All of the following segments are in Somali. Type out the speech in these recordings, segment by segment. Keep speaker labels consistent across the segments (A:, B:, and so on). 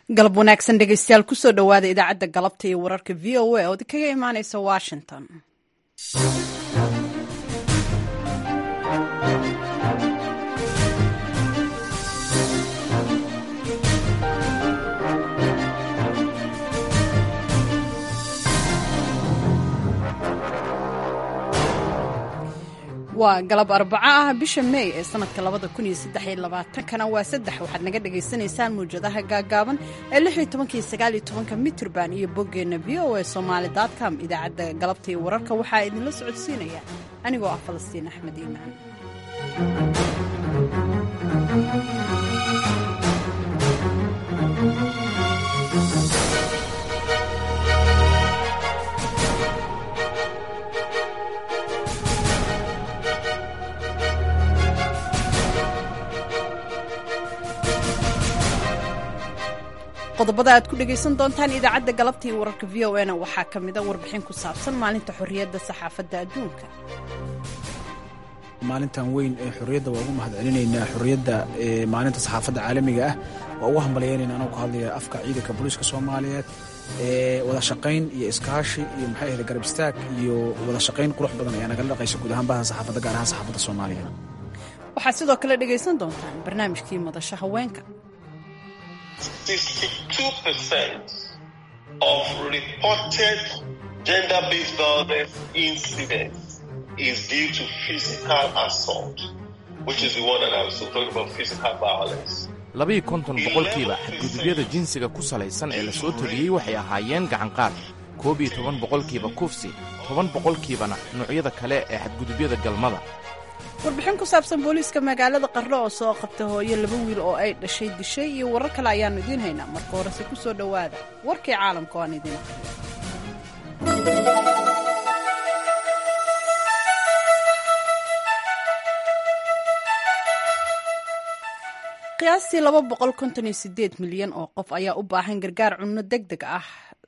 A: galab wanaagsan dhegeystayaal kusoo dhowaada idaacadda galabta iyo wararka v o a ood kaga imaaneysa washington waa galab arbaco ah bisha meey ee sanadka labada kun iyo saddex iyo labaatankana waa saddex waxaad naga dhagaysanaysaan muwjadaha gaagaaban ee lix iyo tobanka iyo sagaal iyo tobanka mitrban iyo boggeenna v o a somaali com idaacadda galabta iyo wararka waxaa idinla socodsiinaya anigoo ah falastiin axmed iimaan qodobada aad ku dhegaysan doontaan idaacadda galabta iyo wararka v o na waxaa ka mida warbixin ku saabsan maalinta xorriyadda saxaafadda adduunka
B: maalintan weyn ee xorriyadda waa ugu mahad celinaynaa xorriyadda maalinta saxaafadda caalamiga ah waa ugu hambalyaynayna anoo ku hadlaya afka ciidanka booliiska soomaaliyeed wada shaqayn iyo iskaashi iyo maxay ahda garab istaag iyo wada shaqayn qurux badan ayaa nagala dhaqaysa guud ahaan baha saxaafadda gaar ahaan saxaafadda soomaaliyeed
A: waxaad sidoo kale dhegaysan doontaan barnaamijkii madasha haweenka
C: 62% of reported gender-based violence incidents is due to physical assault, which is the one that I was talking about, physical violence.
D: labiiyo konton boqolkiiba xadgudubyada jinsiga ku salaysan ee la soo tabiyey waxay ahaayeen gacanqaad koob iyo toban boqolkiiba kufsi toban boqolkiibana noocyada kale ee xadgudubyada galmada
A: warbixin ku saabsan booliiska magaalada qarno oo soo qabta hooyo laba wiil oo ay dhashay dishay iyo warar kale ayaannu idiin haynaa marka horese ku soo dhowaada warkii caalamka oo aan idiin aqriyo qiyaastii laba boqol konton iyo sideed milyan oo qof ayaa u baahan gargaar cunno deg deg ah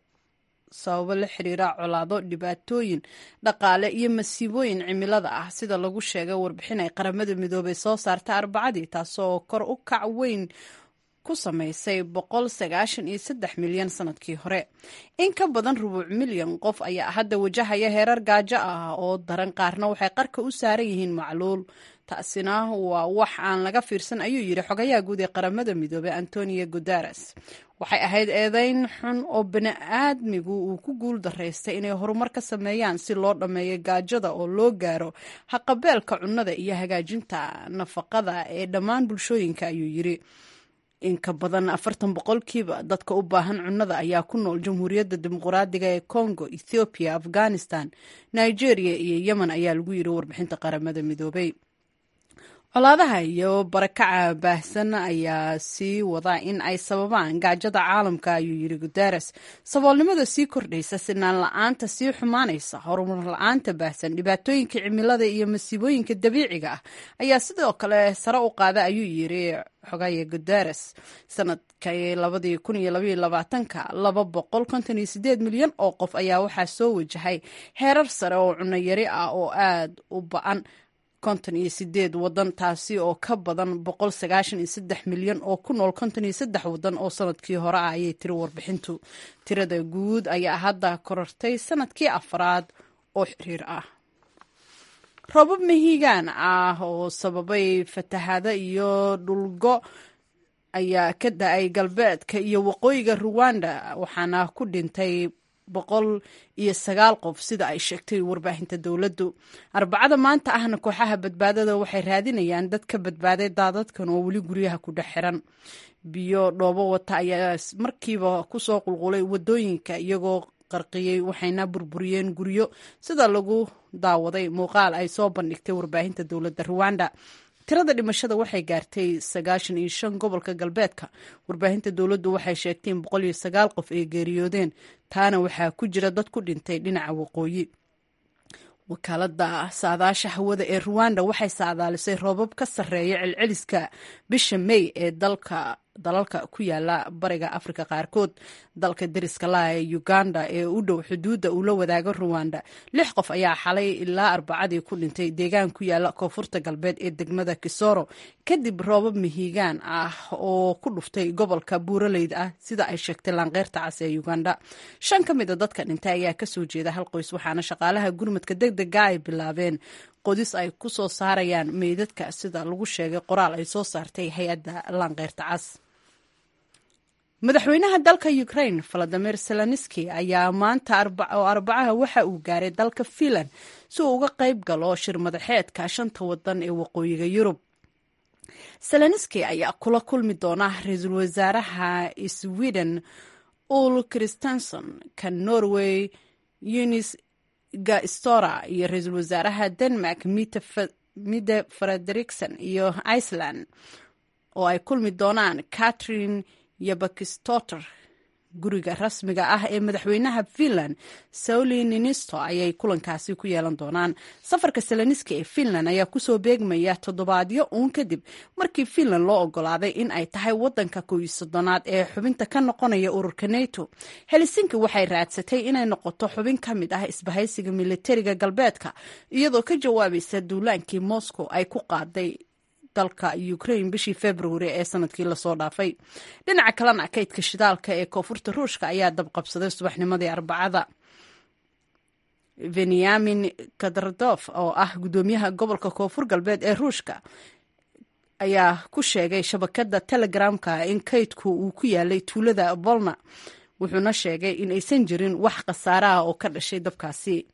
A: sababo la xiriira colaado dhibaatooyin dhaqaale iyo masiibooyin cimilada ah sida lagu sheegay warbixin ay qaramada midoobay soo saarta arbacadii taasoo kor u kac weyn ku samaysay boqol sagaashan iyo saddex milyan sanadkii hore in ka badan rubuuc milyan qof ayaa hadda wajahaya heerar gaajo ah oo daran qaarna waxay qarka u saaran yihiin macluul taasina waa wax aan laga fiirsan ayuu yidhi xogayaha guud ee qaramada midoobey antonio guteres waxay ahayd eedeyn xun oo bani-aadmigu uu ku guul daraystay inay horumar ka sameeyaan si loo dhammeeyo gaajada oo loo gaaro haqabeelka cunnada iyo hagaajinta nafaqada ee dhammaan bulshooyinka ayuu yidhi in ka badan afartan boqolkiiba dadka u baahan cunnada ayaa ku nool jamhuuriyadda dimuqraadiga ee congo ethoobiya afghanistan nigeria iyo yemen ayaa lagu yidhi warbixinta qaramada midoobey colaadaha iyo barakaca baahsan ayaa sii wada in ay sababaan gaajada caalamka ayuu yidhi guteres saboolnimada sii kordhaysa sinaan la-aanta sii xumaanaysa horumar la-aanta baahsan dhibaatooyinka cimilada iyo masiibooyinka dabiiciga ah ayaa sidoo kale sare u qaada ayuu yidhi xogaya guteres sanadkii labadii kun iyo labaiyo labaatanka laba boqol konton iyo sideed milyan oo qof ayaa waxaa soo wajahay heerar sare oo cunno yari ah oo aada u ba-an konton iyo sideed wadan taasi oo ka badan boqol sagaashan iyo saddex milyan oo ku nool konton iyo saddex wadan oo sanadkii hore ah ayay tiri warbixintu tirada guud ayaa hadda korortay sanadkii afraad oo xiriir ah roobab mahiigaan ah oo sababay fatahaada iyo dhulgo ayaa ka da-ay galbeedka iyo waqooyiga ruwanda waxaana ku dhintay boqol iyo sagaal qof sida ay sheegtay warbaahinta dowladdu arbacada maanta ahna kooxaha badbaadada waxay raadinayaan dad ka badbaaday daadadkan oo weli guryaha ku dhex xiran biyo dhoobo wata ayaa markiiba kusoo qulqulay wadooyinka iyagoo qarqiyey waxayna burburiyeen guryo sida lagu daawaday muuqaal ay soo bandhigtay warbaahinta dowladda ruwanda tirada dhimashada waxay gaartay sagaashan iyo shan gobolka galbeedka warbaahinta dowladdu waxay sheegtay in boqol iyo sagaal qof ay geeriyoodeen taana waxaa ku jira dad ku dhintay dhinaca waqooyi wakaalada saadaasha hawada ee ruwanda waxay saadaalisay roobab ka sarreeya celceliska bisha mey ee dalka dalalka ku yaala bariga afrika qaarkood dalka deriska laha ee uganda ee u dhow xuduudda uu la wadaago ruwanda lix qof ayaa xalay ilaa arbacadii ku dhintay deegaan ku yaala koonfurta galbeed ee degmada kisoro kadib roobab mihigaan ah oo ku dhuftay gobolka buuraleyda ah sida ay sheegtay laanqeyrta cas ee uganda shan ka mida dadka dhintay ayaa kasoo jeeda hal qoys waxaana shaqaalaha gurmadka deg dega ay bilaabeen qodis ay ku soo saarayaan meydadka sida lagu sheegay qoraal ay soo saartay hay-adda laanqeyrta cas madaxweynaha dalka ukraine valadimir zelenski ayaa maanta oo arbacaha waxa uu gaaray dalka finland si uu uga qayb galo shir madaxeedka shanta wadan ee waqooyiga yurub zelenski ayaa kula kulmi doona ra-iisul wasaaraha sweden ul christenson ka norway unis gastora iyo ra-iisul wasaaraha denmark mide frederikson iyo iceland oo ay kulmi doonaan catrin yobakistoter guriga rasmiga ah ee madaxweynaha finland sauli ninisto ayay kulankaasi ku yeelan doonaan safarka seleniski ee finland ayaa kusoo beegmaya toddobaadyo uun kadib markii finland loo ogolaaday in ay tahay wadanka kow soddonaad ee xubinta ka noqonaya ururka nato helsinki waxay raadsatay inay noqoto xubin ka mid ah isbahaysiga militariga galbeedka iyadoo ka jawaabaysa duulaankii moscow ay ku qaaday dalka ukraine bishii februari ee sanadkii lasoo dhaafay dhinaca kalena kaydka shidaalka ee koonfurta ruushka ayaa dabqabsaday subaxnimadii arbacada benyamin kadardof oo ah guddoomiyaha gobolka koonfur galbeed ee ruushka ayaa ku sheegay shabakada telegramka in kaydku uu ku yaalay tuulada bolna wuxuuna sheegay in aysan jirin wax khasaare ah oo ka dhashay dabkaasi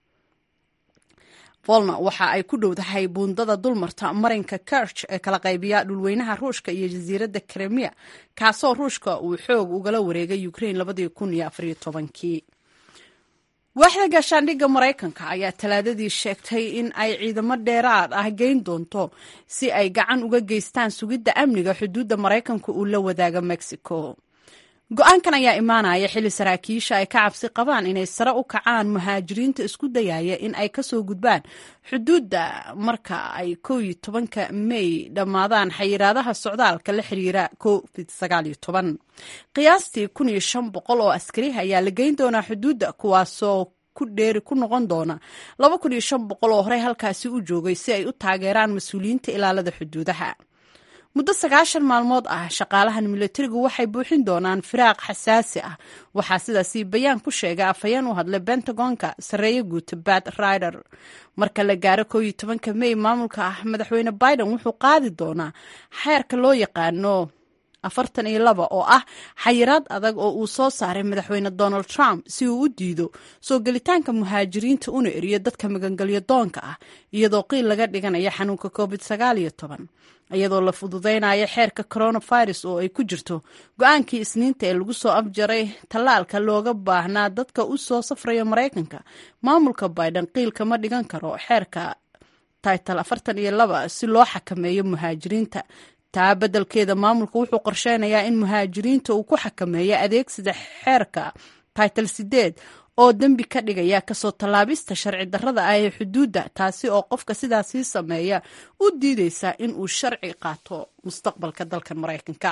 A: volna waxa ay ku dhowdahay buundada dulmarta marinka kerch ee kala qaybiya dhulweynaha ruushka iyo jasiiradda kremiya kaasoo ruushka uu xoog ugala wareegay ukraine labadii kun iyo afariyo tobankii waaxda gaashaandhigga maraykanka ayaa talaadadii sheegtay in ay ciidamo dheeraad ah geyn doonto si ay gacan uga geystaan sugidda amniga xuduudda maraykanka uu la wadaaga mexico go-aankan ayaa imaanaya xilli saraakiisha ay ka cabsi qabaan inay sare u kacaan muhaajiriinta isku dayaya in ay kasoo gudbaan xuduudda marka ay kow iyo tobanka mey dhammaadaan xayiraadaha socdaalka la xiriira covid sagaal iyo toban qiyaastii kun iyo shan boqol oo askari ayaa la geyn doonaa xuduudda kuwaasoo ku dheeri ku noqon doona laba kun iyo shan boqol oo horey halkaasi u joogay si ay u taageeraan mas-uuliyiinta ilaalada xuduudaha muddo sagaashan maalmood ah shaqaalahan milatarigu waxay buuxin doonaan firaaq xasaasi ah waxaa sidaasi bayaan ku sheegay afhayeen u hadlay bentagonka sarreeye guuta bat rider marka la gaaro kow iyo tobanka mey maamulka ah madaxweyne biden wuxuu qaadi doonaa xeerka loo yaqaano afartan iyo laba oo ah xayiraad adag oo uu soo saaray madaxweyne donald trump si uu u diido soo gelitaanka muhaajiriinta una eriyo dadka magangelyo doonka ah iyadoo qiil laga dhiganayo xanuunka covid sagaal iyo toban iyadoo la fududeynayo xeerka coronavirus oo ay ku jirto go-aankii isniinta ee lagu soo afjaray tallaalka looga baahnaa dadka u soo safraya maraykanka maamulka biden qiil kama dhigan karo xeerka title afartan iyo laba si loo xakameeyo muhaajiriinta taa beddelkeeda maamulka wuxuu qorsheynayaa in muhaajiriinta uu ku xakameeyo adeegsida xeerka title sideed oo dembi ka dhigaya kasoo tallaabista sharci darrada ah ee xuduudda taasi oo qofka sidaasii sameeya u diideysa in uu sharci qaato mustaqbalka dalkan maraykanka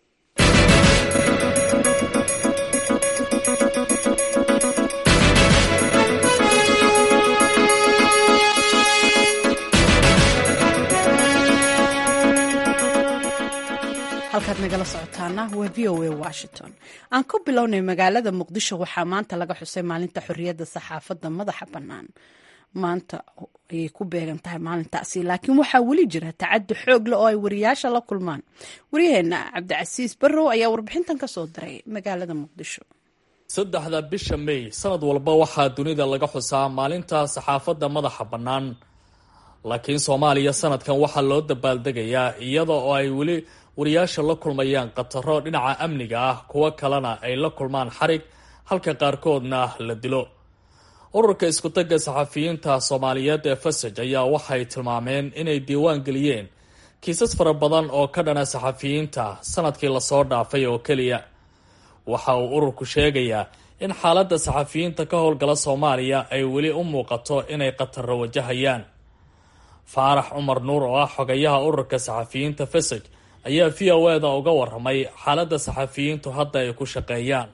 A: halkaad nagala socotaana waa v o a washington aan ku bilownay magaalada muqdisho waxaa maanta laga xusay maalinta xorriyadda saxaafadda madaxa bannaan maanta ayay ku beegan tahay maalintaasi laakiin waxaa weli jira tacaddi xoog leh oo ay wariyaasha la kulmaan waryaheena cabdicasiis barrow ayaa warbixintan ka soo diray magaalada muqdisho
E: saddexda bisha may sanad walba waxaa dunida laga xusaa maalinta saxaafadda madaxa bannaan laakiin soomaaliya sanadkan waxaa loo dabaaldegayaa iyada oo ay weli wariyaasha la kulmayaan khataro dhinaca amniga ah kuwo kalena ay la kulmaan xarig halka qaarkoodna la dilo ururka iskutagga saxafiyiinta soomaaliyeed ee fasaj ayaa waxay tilmaameen inay diiwaan geliyeen kiisas fara badan oo ka dhana saxafiyiinta sanadkii lasoo dhaafay oo keliya waxa uu ururku sheegayaa in xaaladda saxafiyiinta ka howlgala soomaaliya ay weli u muuqato inay khataro wajahayaan faarax cumar nuur oo ah xogayaha ururka saxafiyiinta fasaj ayaa v o eda uga waramay xaaladda saxafiyiintu hadda ay ku shaqeeyaan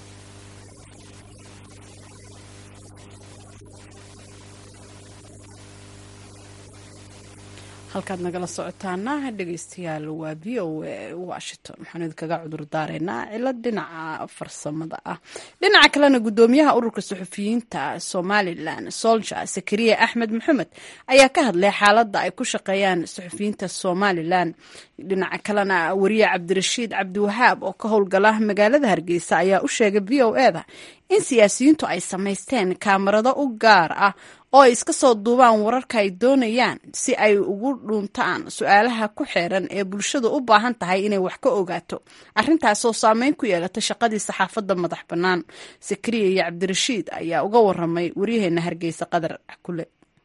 A: halkaad nagala socotaana dhegeystayaal waa v o a washington waxaan idinkaga cudur daareynaa cilad dhinaca farsamada ah dhinaca kalena gudoomiyaha ururka suxufiyiinta somalilan solja sakariya axmed maxamed ayaa ka hadlay xaalada ay ku shaqeeyaan suxufiyiinta somalilan dhinaca kalena wariye cabdirashiid cabdiwahaab oo ka howlgala magaalada hargeysa ayaa u sheegay v o eda in siyaasiyiintu ay samaysteen kaamarado u gaar ah oo ay iska soo duubaan wararka ay doonayaan si ay ugu dhuuntaan su-aalaha ku xeeran ee bulshadu u baahan tahay inay wax ka ogaato arrintaasoo saameyn ku yeelata shaqadii saxaafadda madax bannaan sakariya iyo cabdirashiid ayaa uga waramay waryaheena hargeysa qadar kule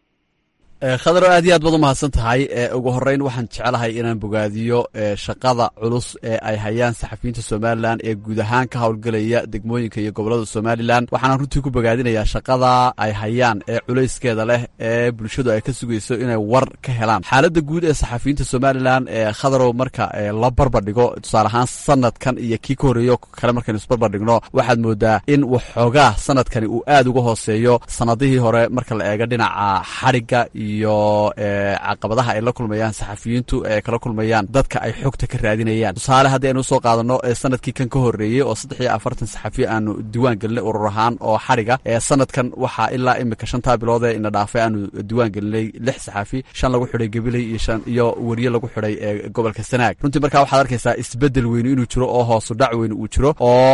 F: khadaro aad iyo aad baad u mahadsan tahay ugu horeyn waxaan jecelahay inaan bogaadiyo shaqada culus ee ay hayaan saxafiyiinta somalilan ee guud ahaan ka howlgelaya degmooyinka iyo gobolada somalilan waxaana runtii ku bogaadinayaa shaqada ay hayaan ee culayskeeda leh ee bulshadu ay ka sugayso inay war ka helaan xaaladda guud ee saxafiyiinta somalilan ee khadarow marka la barbardhigo tusaale ahaan sanadkan iyo kii ka horreeyo kale markaynu isbarbardhigno waxaad moodaa in waxoogaa sanadkani uu aad uga hooseeyo sanadihii hore marka la eego dhinaca xadhigga iyo caqabadaha ay la kulmayaan saxafiyiintu ee kala kulmayaan dadka ay xogta ka raadinayaan tusaale haddii aynu usoo qaadano sanadkii kan ka horreeyey oo saddex iyo afartan saxafi aanu diwaan gelinay urur ahaan oo xadhiga sanadkan waxaa ilaa imika shantaa biloodee ina dhaafay aanu diwaan gelinay lix saxafi shan lagu xidhay gabiley iyo shan iyo weriye lagu xidhay gobolka sanaag runtii markaa waxaad arkaysaa isbedel weynu inuu jiro oo hoosu dhac weynu uu jiro oo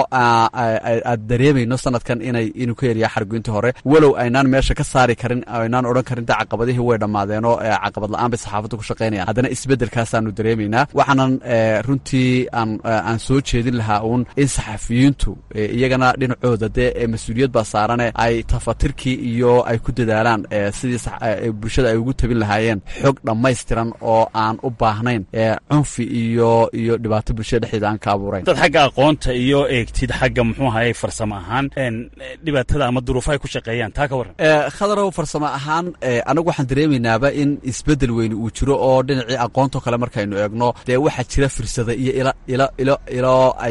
F: aad dareemayno sanadkan inay inuu ka yariyaa xargoyntii hore walow aynaan meesha ka saari karin aynaan odhan karin da caqabadihii way dhammaadeenoo caqabad la-aan bay saxaafadda ku shaqaynayaan haddana isbeddelkaasaanu dareemaynaa waxaanan runtii aan aan soo jeedin lahaa uun in saxafiyiintu iyagana dhinacooda dee mas-uuliyad baa saarane ay tafatirkii iyo ay ku dadaalaan sidii bulshada ay ugu tabin lahaayeen xog dhammaystiran oo aan u baahnayn cunfi iyo iyo dhibaato bulshada dhexdeeda aan ka abuurayn
G: dad xagga aqoonta iyo eegtid xagga muxuu ahaye farsamo ahaan dhibaatada ama duruufa ay ku shaqeeyaan taa ka warran
F: khadarow farsamo ahaan anagu waxaan dareemaynaaba in isbedel weyne uu jiro oo dhinacii aqoontoo kale markaynu eegno dee waxaa jira fursada iyo ilo ilo ilo ilo ay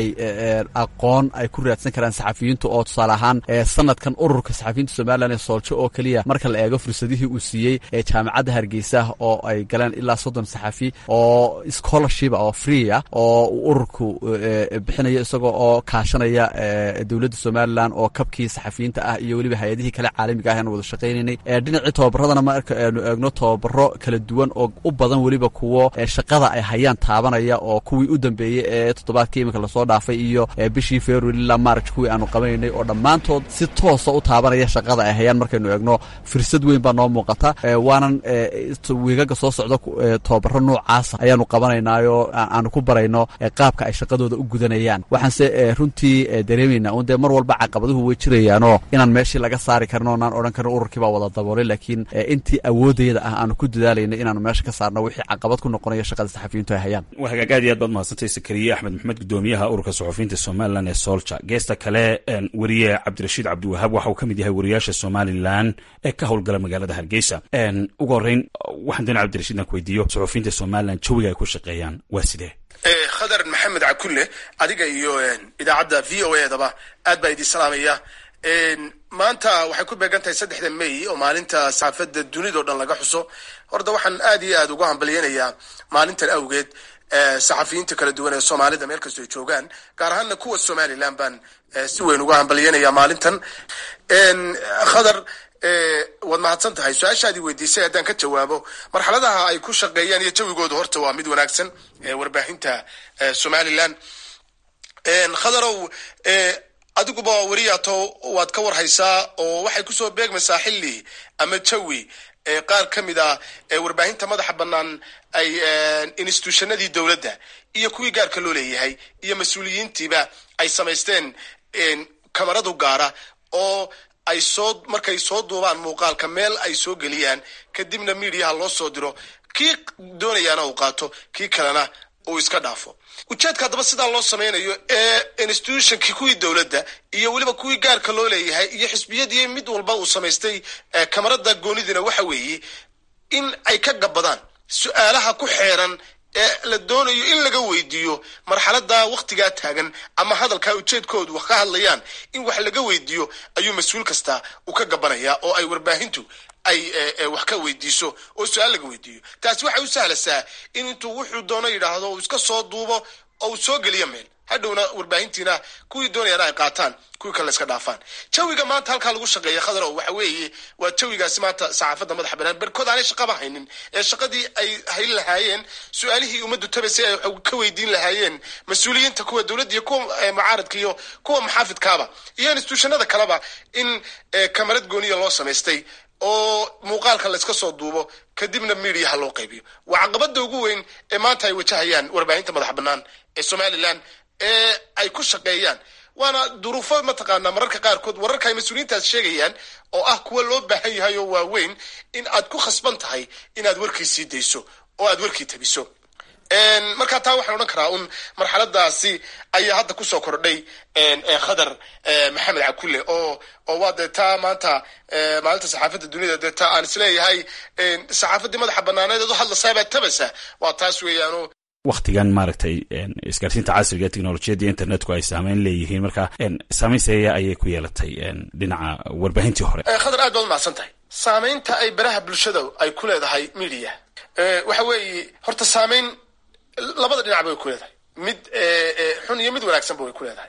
F: aqoon ay ku raadsan karaan saxafiyiintu oo tusaale ahaan sanadkan ururka saxafiyiinta somalilan ee sooljo oo keliya marka la eego fursadihii uu siiyey ee jaamacadda hargeysa oo ay galeen ilaa soddon saxafi oo scholarshipa oo free ah oo uu ururku bixinayo isagoo oo kaashanaya dowladda somalilan oo kabkii saxafiyiinta ah iyo weliba hay-adihii kale caalamiga ah aan wada shaqaynaynay dhinacii tobabaradana marka aynu eegno tobabaro kala duwan oo u badan weliba kuwo shaqada ay hayaan taabanaya oo kuwii u dambeeyey ee toddobaadkii iminka lasoo dhaafay iyo bishii february ilaa march kuwii aanu qabanaynay oo dhammaantood si toosa u taabanaya shaqada ay hayaan markaynu eegno fursad weyn baa noo muuqata waanan wiigaga soo socda tobabaro noocaasa ayaanu qabanaynaayoo aanu ku barayno qaabka ay shaqadooda u gudanayaan waxaanse runtii dareemaynaa un dee mar walba caqabaduhu way jirayaanoo inaan meeshii laga saari karin oonaan odhan karin ururkii baa wada daboolay laakiin intii awoodayada ah aanu ku dadaalayna inaanu meesha ka saarno wixii caqabad ku noqonaya shaqada saxafiyiintu ay hayaan
G: waa hagaag aad iyo aad baad mahadsantay sakariye axmed maxamed gudoomiyaha ururka suxufiyiinta somalilan ee solja geesta kale weriye cabdirashiid cabdiwahaab waxa uu ka mid yahay wariyaasha somalilan ee ka howlgala magaalada hargeysa ugu horreyn waxaan doonay cabdirashiid inaan ku weydiiyo suxufiyiinta somalilan jawiga ay ku shaqeeyaan waa sidee
H: khadar maxamed cakulle adiga iyo idaacadda v o e daba aad baa idin salaamaya maanta waxay ku beegan tahay saddexda may oo maalinta saxaafadda dunidao dhan laga xuso horta waxaan aad iyo aad uga hambalyanayaa maalintan awgeed saxafiyiinta kala duwan ee soomaalida meel kastoo ay joogaan gaar ahaana kuwa somalilan baan si weyn uga hambalyanaya maalintan khadar waad mahadsan tahay su-aashaadii weydiisay haddaan ka jawaabo marxaladaha ay ku shaqeeyaan iyo jawigooda horta waa mid wanaagsan warbaahinta somalilan khadarow adiguba weriyato waad ka warhaysaa oo waxay kusoo beegmaysaa xilli ama jawi qaar ka mid a warbaahinta madaxa bannaan ay institutionadii dowladda iyo kuwii gaarka loo leeyahay iyo mas-uuliyiintiiba ay samaysteen kamaradu gaara oo ay soo markay soo duubaan muuqaalka meel ay soo geliyaan kadibna midiyaha loo soo diro kii doonayaana uu qaato kii kalena uu iska dhaafo ujeedka haddaba sidaa loo samaynayo ee institutionkii kuwii dowladda iyo weliba kuwii gaarka loo leeyahay iyo xisbiyadii mid walba uu samaystay kamarada goonidina waxa weeye in ay ka gabbadaan su-aalaha ku xeeran ee la doonayo in laga weydiiyo marxalada waktigaa taagan ama hadalkaa ujeedkoodu wax ka hadlayaan in wax laga weydiiyo ayuu mas-uul kasta u ka gabanaya oo ay warbaahintu ay wax ka weydiiso oo su-aal laga weydiiyo taasi waxay u sahlasaa in intuu wuxuu doono yidhaahdo uu iska soo duubo oo uu soo geliyo meel hadhowna warbaahintiina kuwii doonayaan ay qaataan kuwii kale iska dhaafaan jawiga maanta halkaa lagu shaqeeya khadarow waxa weeye waa jawigaasi maanta saxaafadda madaxa banaan berkood aanay shaqaba haynin ee shaqadii ay hayn lahaayeen su-aalihii ummaddu tabasay ay ka weydiin lahaayeen mas-uuliyiinta kuwa dowladda iyo kuwa mucaaradka iyo kuwa maxaafidkaaba iyo instituushanada kaleba in kamarad gooniya loo samaystay oo muuqaalka la iska soo duubo kadibna mediaha loo qaybiyo waa caqabada ugu weyn ee maanta ay wajahayaan warbaahinta madax banaan ee somalilan ee ay ku shaqeeyaan waana duruufo mataqaanaa mararka qaarkood wararka ay mas-uuliyiintaas sheegayaan oo ah kuwa loo baahan yahay oo waaweyn in aad ku khasban tahay inaad warkii sii dayso oo aad warkii tabiso markaa taa waxaan odhan karaa un marxaladaasi ayaa hadda kusoo kordhay khadar maxamed cakulle oo oo waa dee taa maanta maalinta saxaafadda duniyada dee taa aan isleeyahay saxaafaddii madaxa banaaneed eed u hadlasaabaad tabasa waa taas weeyaano
G: waktigan maaragtay isgaarsiinta casriga teknolojiyadda internetku ay saameyn leeyihiin marka saameynseeya ayay ku yeelatay dhinaca warbaahintii hore
H: khadar aad baad umahadsan tahay saameynta ay baraha bulshada ay ku leedahay media waxa weeye horta saameyn labada dhinac bay ku leedahay mid xun iyo mid wanaagsanba way ku leedahay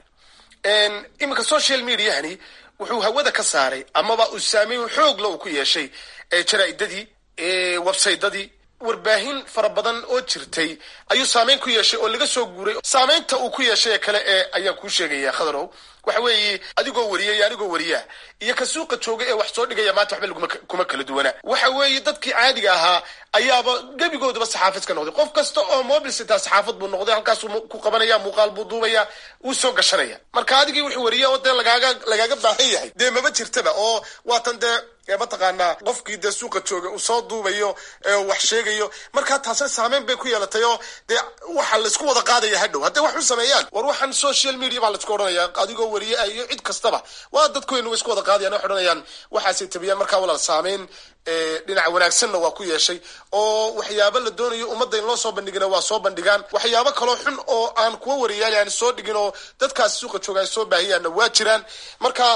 H: iminka social mediahani wuxuu hawada ka saaray amaba uu saameyn xoogla uu ku yeeshay jaraa'idadii websaytadii warbaahin fara badan oo jirtay ayuu saameyn ku yeeshay oo laga soo guuray saameynta uu ku yeeshay ee kale ee ayaan kuu sheegaya khadarow waxa weeye adigoo wariya iyo anigoo wariyaa iyo ka suuqa jooga ee wax soo dhigaya maanta waxba laguma kuma kala duwana waxa weeye dadkii caadiga ahaa ayaaba gebigooduba saxaafad ka noqday qof kasta oo mobil sitaa saxaafad buu noqday halkaasuu ku qabanaya muuqaal buu duubaya wuu soo gashanaya marka adigii wuxuu wariya oo dee lagaaga lagaaga baahan yahay dee maba jirtaba oo waatan dee mataqaanaa qofkii dee suuqa jooga uu soo duubayo wax sheegayo markaa taasna saameyn bay ku yeelatay oo dee waxa laisku wada qaadaya hadhow hadday wax u sameeyaan war waxaan social media baa laisku odhanaya adigoo wariye ah iyo cid kastaba waa dadkuweynu way isku wada qaadayan waxay odhanayaan waxaasay tabiyaan markaa walaal saameyn dhinaca wanaagsanna waa ku yeeshay oo waxyaabo la doonayo ummadda in loo soo bandhigina waa soo bandhigaan waxyaabo kaloo xun oo aan kuwa wariyaal aan soo dhigin oo dadkaasi suuqa jooga ay soo baahiyaanna waa jiraan marka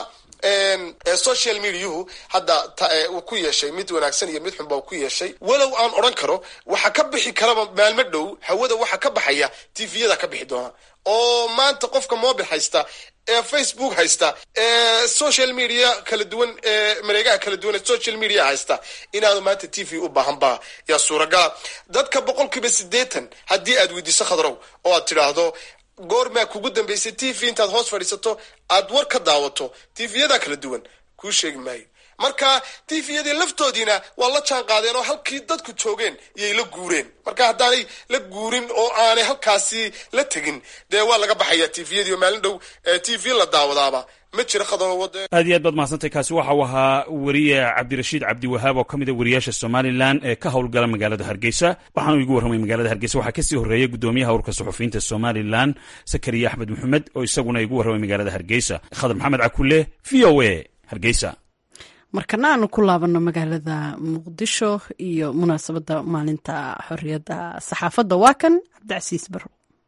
H: social mediahu hadda uu ku yeeshay mid wanaagsan iyo mid xunba uu ku yeeshay walow aan odhan karo waxa ka bixi karaba maalmo dhow hawada waxa ka baxaya tviyada ka bixi doona oo maanta qofka mobil haysta ee facebook haysta ee social media kala duwan ee mareegaha kala duwan ee social media haysta inaanu maanta t v u baahanba yaa suuragala dadka boqol kiiba siddeetan haddii aad weydiiso khadrow oo aad tidhaahdo goormaa kugu dambaysay t v intaad hoos fadhiisato aad war ka daawato tvyadaa kala duwan kuu sheegi maayo marka tviyadii laftoodiina waa la jaan qaadeen oo halkii dadku joogeen iyay la guureen marka haddaanay la guurin oo aanay halkaasi la tegin dee waa laga baxaya tviyadii oo maalin dhow t v la daawadaaba ma jira khadroowade
G: aad iyo aad baad mahadsantay kaasi waxa uu ahaa weriye cabdirashiid cabdiwahaab oo ka mid a wariyaasha somalilan ee ka howlgala magaalada hargeysa waxaanu igu warramay magaalada hargeysa waxaa kasii horreeyay guddoomiyaha urka suxufiyiinta somalilan sakariya axmed maxamed oo isaguna igu warramay magaalada hargeysa khadar maxamed cakulle v o a hargeysa
A: markana aanu ku laabano magaalada muqdisho iyo munaasabadda maalinta xorriyadda saxaafadda waa kan cabdicasiis barro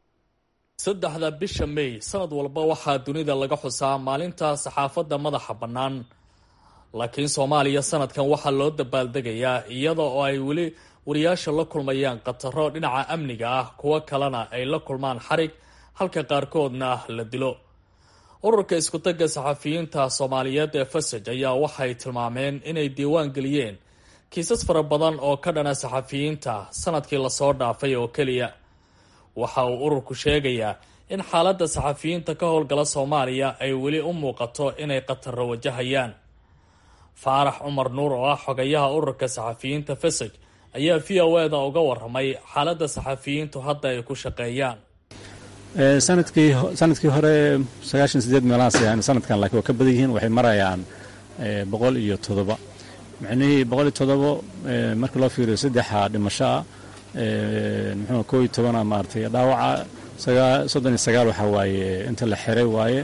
E: saddexda bisha may sanad walba waxaa dunida laga xusaa maalinta saxaafadda madaxa bannaan laakiin soomaaliya sanadkan waxaa loo dabaaldegayaa iyada oo ay weli wariyaasha la kulmayaan khataro dhinaca amniga ah kuwo kalena ay la kulmaan xarig halka qaarkoodna la dilo ururka iskutagga saxafiyiinta soomaaliyeed ee fasaj ayaa waxay tilmaameen inay diiwaan geliyeen kiisas fara badan oo ka dhana saxafiyiinta sanadkii lasoo dhaafay oo keliya waxa uu ururku sheegayaa in xaaladda saxafiyiinta ka howlgala soomaaliya ay weli u muuqato inay khataro wajahayaan faarax cumar nuur oo ah xogayaha ururka saxafiyiinta fasaj ayaa v o eda uga waramay xaaladda saxafiyiintu hadda ay ku shaqeeyaan
I: sanadkii sanadkii hore sagaashan sideed meelahaas yani sanadkan laakiin waa ka badan yihiin waxay marayaan boqol iyo toddoba micnihii boqol iyo toddobo marka loo fiiriyo saddexa dhimasho ah muxuu koo iyo tobana maaragtay dhaawaca sagaa soddon iyo sagaal waxaa waaye inta la xiray waaye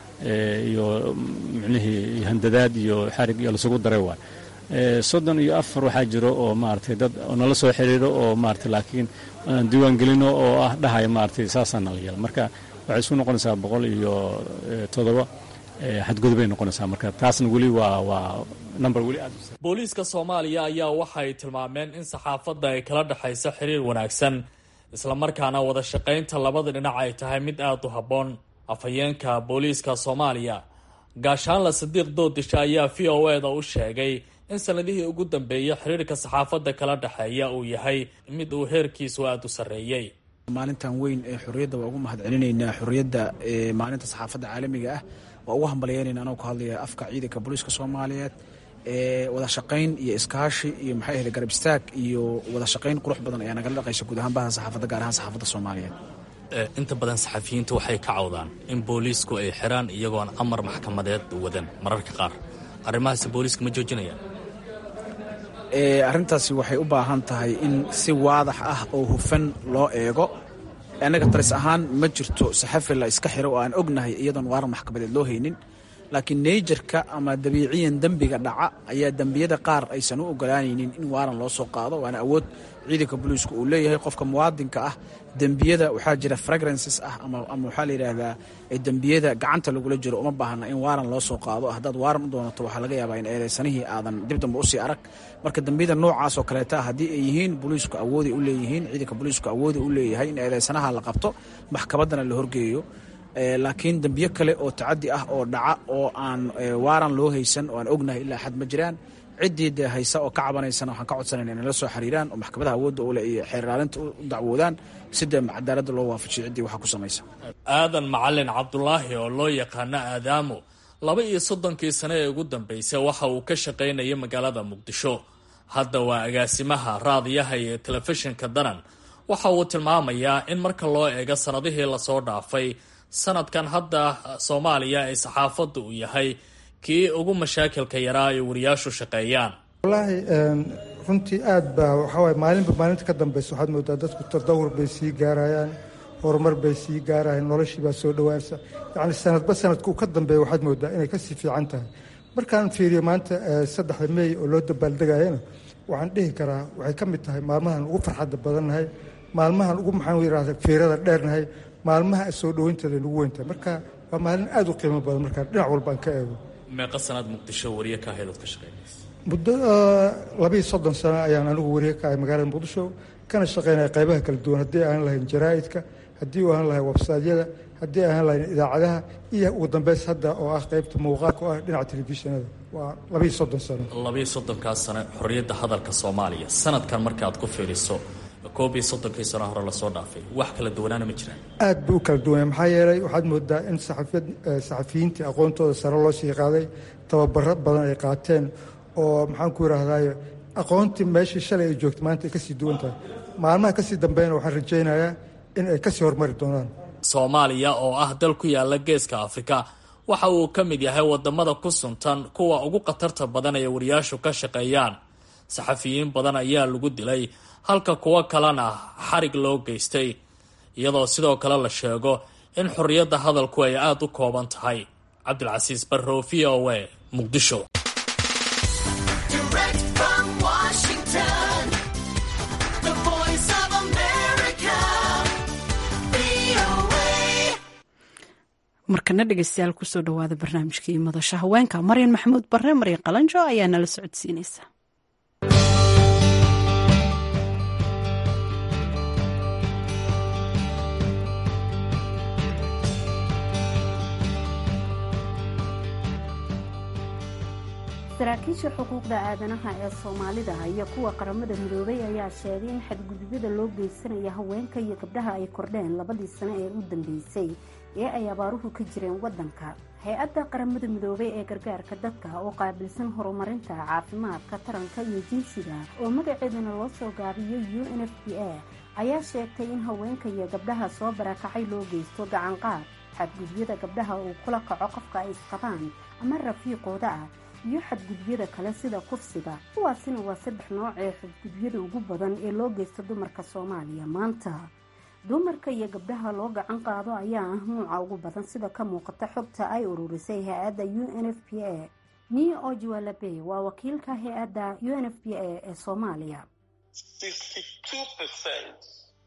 I: iyo micnihii handadaad iyo xarig iyo lasugu daray waaye soddon iyo afar waxaa jiro oo maaragtay dad nala soo xiriiro oo maaragtay laakiin diiwaangelino oo ah dhahaya maaragtay saasaana la yeela marka waxay isku noqonaysaa boqol iyo toddoba xadgudubay noqonaysaa marka taasna weli waa waa number weli aad
E: booliiska soomaaliya ayaa waxay tilmaameen in saxaafadda ay kala dhexayso xiriir wanaagsan islamarkaana wada shaqaynta labada dhinac ay tahay mid aada u habboon afhayeenka booliiska soomaaliya gaashaanla sadiiq doodisha ayaa v o eda u sheegay in sanadihii ugu dambeeyay xiriirka saxaafadda kala dhexeeya uu yahay mid uu heerkiisu aada u sarreeyey
B: maalintan weyn ee xorriyadda waa ugu mahad celinaynaa xorriyadda maalinta saxaafadda caalamiga ah waa ugu hambalyeynayna anoo ku hadlaya afka ciidanka booliiska soomaaliyeed wada shaqayn iyo iskaashi iyo maxay ahayd garab istaag iyo wada shaqayn qurux badan ayaa nagala dhaqaysa guud ahaan baha saxaafadda gaar ahaan saxaafadda soomaaliyeed
E: inta badan saxafiyiintu waxay ka cawdaan in booliisku ay xiraan iyagoon amar maxkamadeed wadan mararka qaar arrimahaasi booliiska ma joojinayaan
B: arrintaasi waxay u baahan tahay in si waadax ah oo hufan loo eego annaga taris ahaan ma jirto saxafi la iska xiro oo aan ognahay iyadoon waaran maxkamadeed loo haynin laakiin neyjarka ama dabiiciyan dembiga dhaca ayaa dembiyada qaar aysan u ogolaanaynin in waaran loo soo qaado waana awood ciidanka booliisku uu leeyahay qofka muwaadinka ah dembiyada waxaa jira fragrances ah ama waxaa la yidhaahdaa dembiyada gacanta lagula jiro uma baahna in waaran loo soo qaado haddaad waaran u doonato waxaa laga yaabaa in eedeysanihii aadan dib dambe usii arag marka dembiyada noocaas oo kaleeta haddii ay yihiin booliisku awooday u leeyihiin ciidanka booliisku awooda u leeyahay in eedeysanaha la qabto maxkamaddana la horgeeyo laakiin dembiyo kale oo tacadi ah oo dhaca oo aan waaran loo haysan oo aan ognahay ilaa xad ma jiraan ciddii dee haysa oo ka cabanaysana waxaan ka codsanayna inay la soo xiriiraan oo maxkamadaha awoodda ule iyo xeerlaalinta u dacwoodaan si dee cadaaladda loo waafajiyo ciddii waxaa ku samaysa
E: aadan macalin cabdulaahi oo loo yaqaano aadaamo laba iyo soddonkii sane ee ugu dambeysay waxa uu ka shaqaynayay magaalada muqdisho hadda waa agaasimaha raadiyaha iyo telefishinka danan waxa uu tilmaamayaa in marka loo eego sanadihii lasoo dhaafay sanadkan hadda soomaaliya ay saxaafadda uu yahay kii ugu mashaakilka yaraa ay wariyaashu shaqeeyaan
J: wallaahi runtii aad baa waxawaay maalinba maalinta ka dambeysa waxaad moodaa dadku tadawur bay sii gaarayaan horumar bay sii gaarayaan noloshii baa soo dhowaansa yacni sanadba sanadka uu ka dambeeya waxaad moodaa inay kasii fiican tahay markaan fiiriyo maanta saddexda meey oo loo dabaaldegayana waxaan dhihi karaa waxay ka mid tahay maalmahan ugu farxadda badannahay maalmahan ugu maxaan yidhahda fiirada dheernahay maalmaha soo dhoweynteeda nugu weyntahay marka waa maalin aada u qiimo badan markaa dhinac walbaan ka eego
E: meeqa sanaad muqdisho wariye ka ahayd ood ka shaqeynaysa
J: muddo labiiyo soddon sano ayaan anigu wariye ka ahay magaalada muqdisho kana shaqeynaya qaybaha kala duwan haddii aan lahayn jaraa'idka haddii aan lahayn websaadyada haddii aan lahayn idaacadaha iyo ugu dambeys hadda oo ah qaybta muuqaalka oo ah dhinaca telefishinada waa labiiyo soddon sano
E: labiiyo soddonkaas sano xorriyadda hadalka soomaaliya sanadkan marka aad ku fiiriso koob iyo soddonkii sano hore lasoo dhaafay wax kala duwanaana ma jiraan
J: aad buu u kala duwanya maxaa yeelay waxaad moodaa in saxafiyiintii aqoontooda sare loo sii qaaday tababaro badan ay qaateen oo maxaan ku yidhaahdaay aqoontii meeshii shalay ay joogta maanta ay kasii duwan tahay maalmaha kasii dambeeyana waxaan rajaynayaa in ay kasii horumari doonaan
E: soomaaliya oo ah dal ku yaala geeska afrika waxa uu ka mid yahay wadamada ku suntan kuwa ugu khatarta badan ee wariyaashu ka shaqeeyaan saxafiyiin badan ayaa lagu dilay halka kuwo kalena xarig loo geystay iyadoo sidoo kale la sheego in xorriyadda hadalku ay aada u kooban tahay cabdilcasiis barrow v o a muqdisho
A: markana dhegeystayaal kusoo dhawaada barnaamijkii madasha haweenka maryan maxamuud barre maryan qalanjo ayaa nala socodsiinaysa
K: saraakiisha xuquuqda aadanaha ee soomaalida iyo kuwa qaramada midoobay ayaa sheegay in xadgudubyada loo geysanaya haweenka iyo gabdhaha ay kordheen labadii sano ee u dambeysay ee ay abaaruhu ka jireen wadanka hay-adda qaramada midoobay ee gargaarka dadka oo qaabilsan horumarinta caafimaadka taranka iyo jinsiga oo magaceedana loo soo gaabiyo u n f b a ayaa sheegtay in haweenka iyo gabdhaha soo barakacay loo geysto gacanqaad xadgudubyada gabdhaha uu kula kaco qofka ay isqabaan ama rafiiqooda ah iyo xadgudubyada kale sida kufsiga kuwaasina waa saddex nooc ee xadgudubyada ugu badan ee loo geysta dumarka soomaaliya maanta dumarka iyo gabdhaha loo gacan qaado ayaa ah nuuca ugu badan sida ka muuqata xogta ay ururisay hay-adda u n f p a ni ojualabe waa wakiilka hay-adda u n f p a ee soomaaliya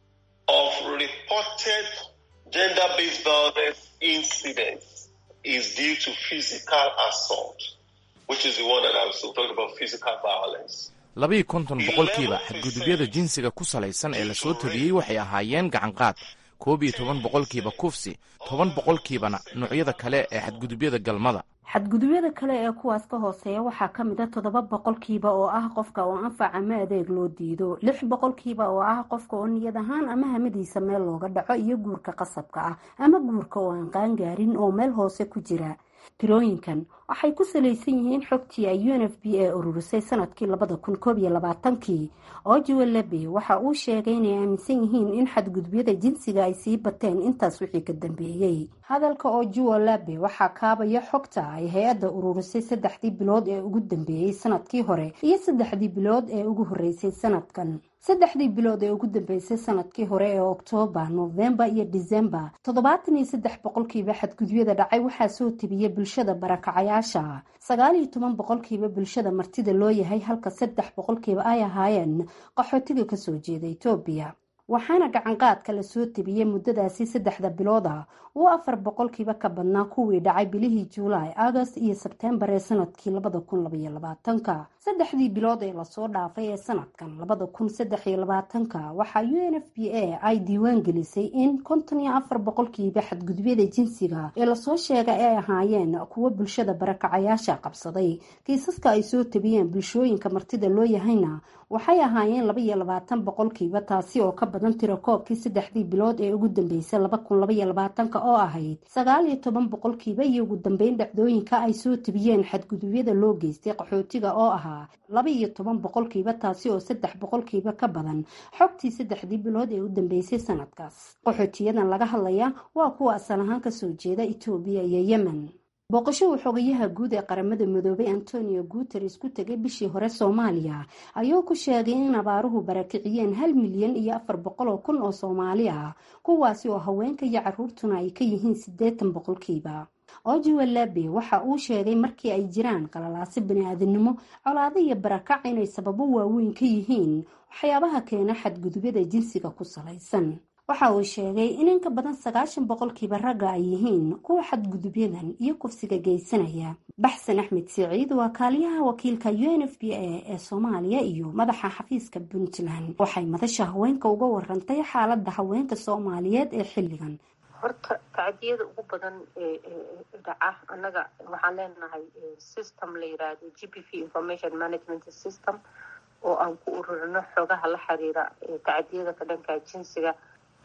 C: of reported gender-based violence incidents is due to physical assault, which is the one that I was talking about, physical violence.
D: labiiyo konton boqolkiiba xadgudubyada jinsiga ku salaysan ee lasoo tabiyey waxay ahaayeen gacanqaad koob iyo toban boqolkiiba kufsi toban boqolkiibana noocyada kale ee xadgudubyada galmada
K: xadgudubyada kale ee kuwaas ka hooseeya waxaa ka mid a toddoba boqolkiiba oo ah qofka oo anfac ama adeeg loo diido lix boqolkiiba oo ah qofka oo niyad ahaan ama hamadiisa meel looga dhaco iyo guurka qasabka ah ama guurka oo aan qaangaarin oo meel hoose ku jira tirooyinkan waxay ku salaysan yihiin xogtii ay u n f b a ururisay sanadkii labada kun koob iyo labaatankii ojuwe lebe waxa uu sheegay inay aaminsan yihiin in xadgudubyada jinsiga ay sii bateen intaas wixii ka dambeeyey hadalka ojuwe lebe waxaa kaabaya xogta ay hay-adda ururisay saddexdii bilood ee ugu dambeeyey sanadkii hore iyo saddexdii bilood ee ugu horeysay sanadkan saddexdii bilood ee ugu dambeysay sanadkii hore ee oktoobar nofembar iyo disembar toddobaatan iyo saddex boqolkiiba xadgudubyada dhacay waxaa soo tebiyey bulshada barakacayaasha sagaal iyo toban boqolkiiba bulshada martida loo yahay halka saddex boqolkiiba ay ahaayeen qaxootiga kasoo jeeda etoobiya waxaana gacanqaadka lasoo tebiyey muddadaasi saddexda bilood ah uu afar boqolkiiba ka badnaa kuwii dhacay bilihii juulaay agost iyo sebtembar ee sanadkii labada kun labaiyo labaatanka saddexdii bilood ee lasoo dhaafay ee sanadkan labada kun saddex iyo labaatanka waxaa u n f b a ay diiwaan gelisay in konton iyo afar boqolkiiba xadgudubyada jinsiga ee lasoo sheegay ay ahaayeen kuwo bulshada barakacayaasha qabsaday kiisaska ay soo tebiyeen bulshooyinka martida loo yahayna waxay ahaayeen laba iyo labaatan boqolkiiba taasi oo ka badan tiro koobkii saddexdii bilood ee ugu dambeysay laba kun labaiyo labaatanka oo ahayd sagaal iyo toban boqolkiiba iyo ugu dambeyn dhacdooyinka ay soo tebiyeen xadgudubyada loo geystay qaxootiga oo ahaa laba iyo toban boqolkiiba taasi oo saddex boqolkiiba ka badan xogtii saddexdii bilood ee u dambeysay sanadkaas qaxootiyadan laga hadlaya waa kuwa asal ahaan kasoo jeeda etoobiya iyo yemen booqasho uu xogayaha guud ee qaramada midoobay antonio guteres ku tegay bishii hore soomaaliya ayuu ku sheegay in abaaruhu barakiciyeen hal milyan iyo afar boqol oo kun oo soomaali ah kuwaasi oo haweenka iyo caruurtuna ay ka yihiin siddeetan boqolkiiba ojiwe labe waxa uu sheegay markii ay jiraan qalalaasi bani-aadamnimo colaado iyo barakac inay sababo waaweyn ka yihiin waxyaabaha keena xadgudubyada jinsiga ku salaysan waxa uu sheegay in inka badan sagaashan boqolkiiba ragga ay yihiin kuwa xadgudubyadan iyo kufsiga geysanaya baxsan axmed siciid waa kaaliyaha wakiilka u n f b a ee soomaaliya iyo madaxa xafiiska puntland waxay madasha haweenka uga warantay xaalada haweenka soomaaliyeed ee xilligan
L: horta tacdiyada ugu badan ee dhaca annaga waxaan leenahay system la yiraahdo g p v information management system oo aan ku ururino xogaha la xiriira tacdiyada ka dhanka jinsiga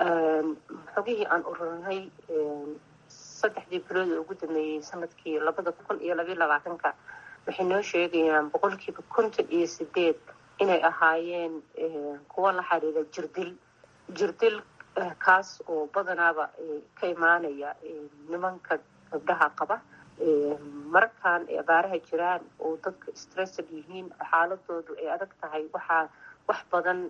L: xogihii aan ururinay saddexdii bilood ee ugu dameeyey sanadkii labada kun iyo labayo labaatanka waxay noo sheegayaan boqolkiiba konton iyo sideed inay ahaayeen kuwa la xiriira jirdil jirdil kaas oo badanaaba ka imaanaya nimanka gabdhaha qaba markaan ay abaaraha jiraan oo dadka stressad yihiin xaaladoodu ay adag tahay waxaa wax badan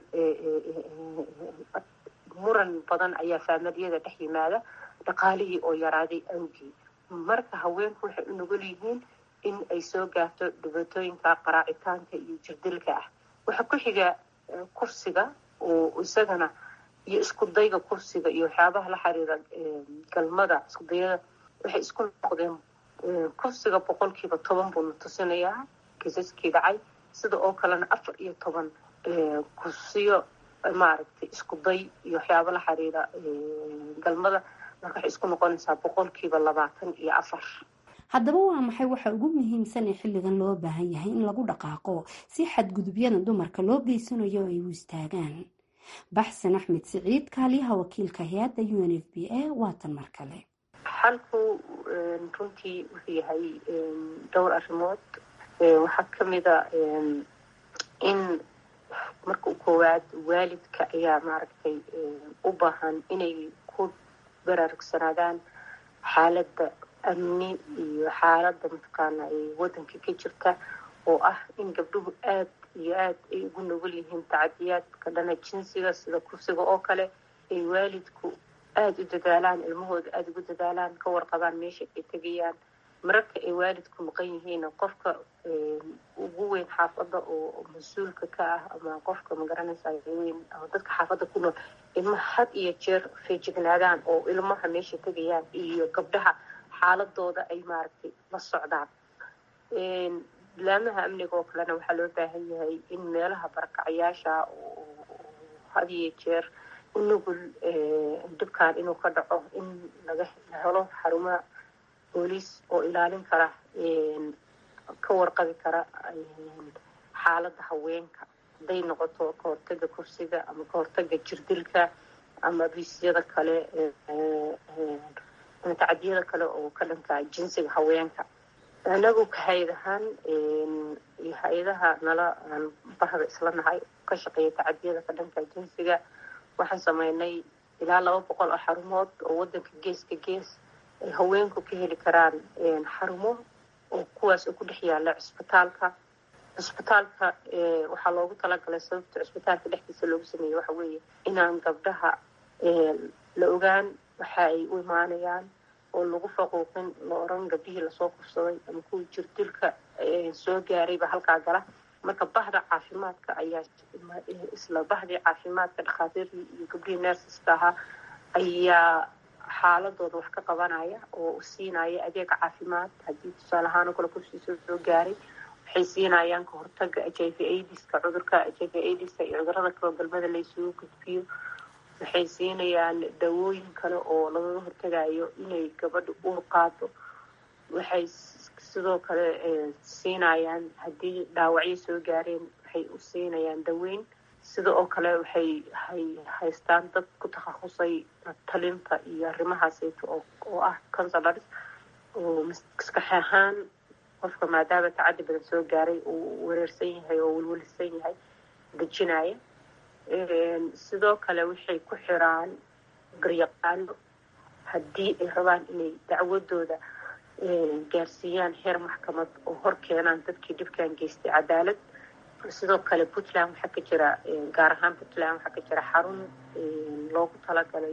L: muran badan ayaa faamiliyada dhex yimaada dhaqaalihii oo yaraaday awgii marka haweenku waxay u nugul yihiin in ay soo gaarto dhibaatooyinka qaraacitaanka iyo jirdilka ah waxaa ku xiga kursiga oo isagana iyo isku dayga kursiga iyo waxyaabaha la xiriira galmada iskudayada waxay isku noqdeen kursiga boqolkiiba toban buuna tusinayaa kiisaskii dhacay sida oo kalena afar iyo toban kursiyo maaragtay isku day iyo waxyaaba la xiriira galmada marka waxay isku noqonaysaa boqolkiiba labaatan iyo afar
K: haddaba waa maxay waxa ugu muhiimsan ee xilligan loo baahan yahay in lagu dhaqaaqo si xadgudubyada dumarka loo geysanayo ay u istaagaan baxsan axmed siciid kaaliyaha wakiilka hay-adda u n f b a waatan mar kale
L: xalku runtii wuxuu yahay dhowr arrimood waxaa kamida in marka koowaad waalidka ayaa maaragtay u baahan inay ku baraarugsanaadaan xaaladda amni iyo xaaladda mataqaana ay waddanka ka jirta oo ah in gabdhuhu aad iyo aad ay ugu nugul yihiin tacadiyaadka dhana jinsiga sida kursiga oo kale ay waalidku aada u dadaalaan ilmahooda aada ugu dadaalaan ka warqabaan meesha ay tegayaan mararka ay waalidku maqan yihiin qofka ugu weyn xaafadda oo mas-uulka ka ah ama qofka magaranaysa weyn ama dadka xaafadda ku nool ilmaha had iyo jeer feejignaadaan oo ilmaha meesha tegayaan iyo gabdhaha xaaladooda ay maaragtay la socdaan laamaha amniga oo kalena waxaa loo baahan yahay in meelaha barakacyaasha had iyo jeer u nugul dhibkan inuu ka dhaco in laga helo xarumo booliis oo ilaalin kara ka warqabi kara xaaladda haweenka hadday noqoto ka hortaga kursiga ama ka hortaga jirdilka ama biisyada kale ama tacadiyada kale oo ka dhanka jinsiga haweenka anagu ka hay-ad ahaan iyo hay-adaha nala aan bahda isla nahay ka shaqeeya tacadiyada ka dhanka jinsiga waxaan sameynay ilaa laba boqol oo xarumood oo wadanka gees ka gees ay haweenku ka heli karaan xarumo oo kuwaas oo ku dhex yaala cisbitaalka cisbitaalka waxaa loogu talagalay sababta cisbitaalka dhexdiisa loogu sameeyey waxa weeye inaan gabdhaha la ogaan waxa ay u imaanayaan oo lagu faquuqin la oran gabdhihii lasoo kufsaday ama kuwii jirdilka soo gaarayba halkaa gala marka bahda caafimaadka ayaa isla bahdii caafimaadka dhakhaatiirtii iyo gabdhihii nersiska ahaa ayaa xaaladooda wax ka qabanaya oo siinaya adeeg caafimaad haddii tusaale ahaan oo kale kufsiisa soo gaaray waxay siinayaan ka hortaga h i v aidiska cudurka h i v aidiska iyo cudurada kaloo galmada laysugu gudbiyo waxay siinayaan dawooyin kale oo lagaga hortagayo inay gabadha uur qaado waxay sidoo kale siinayaan haddii dhaawacyo soo gaareen waxay u siinayaan daweyn sida oo kale waxay hay haystaan dad ku takhasusay talinta iyo arrimahaaseyto oo oo ah consulars oo maskax ahaan qofka maadaama tacaddi badan soo gaaray uu wareersan yahay oo welwelisan yahay dejinaya sidoo kale waxay ku xiraan garyaqaano haddii ay rabaan inay dacwadooda gaarsiiyaan heer maxkamad oo hor keenaan dadkii dhibkan geystay cadaalad sidoo kale puntland waxaa ka jira gaar ahaan puntland waxaa ka jira xarun loogu talagalay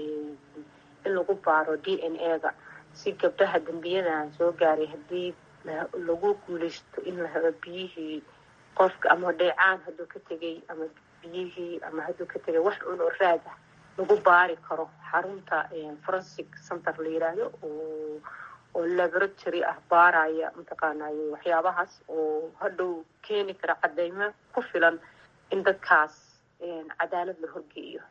L: in lagu baaro d n a ga si gabdhaha dembiyadan soo gaaray haddii lagu guuleysto in la helo biyihii qofka ama dheecaan hadduu ka tegay ama biyihii ama hadduu ka tegay wax un oo raad ah lagu baari karo xarunta forensic center la yiraahdo oo oo laboratory ah baaraya mataqaanaye waxyaabahaas oo hadhow keeni kara cadeymo ku filan in dadkaas cadaalad la horgeeyo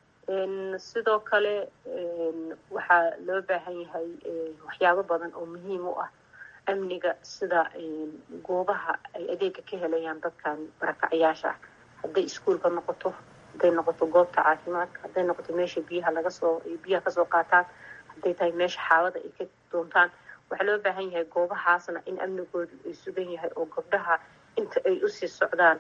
L: sidoo kale waxaa loo baahan yahay waxyaabo badan oo muhiim u ah amniga sida goobaha ay adeega ka helayaan dadkan barakacyaasha ah hadday iskuolka noqoto hadday noqoto goobta caafimaadka hadday noqoto meesha biyaha laga soo biyaha kasoo qaataan hadday tahay meesha xaawada ay ka doontaan waxaa loo baahan yahay goobahaasna in amnigoodu ay sugan yahay oo gabdhaha inta ay usii socdaan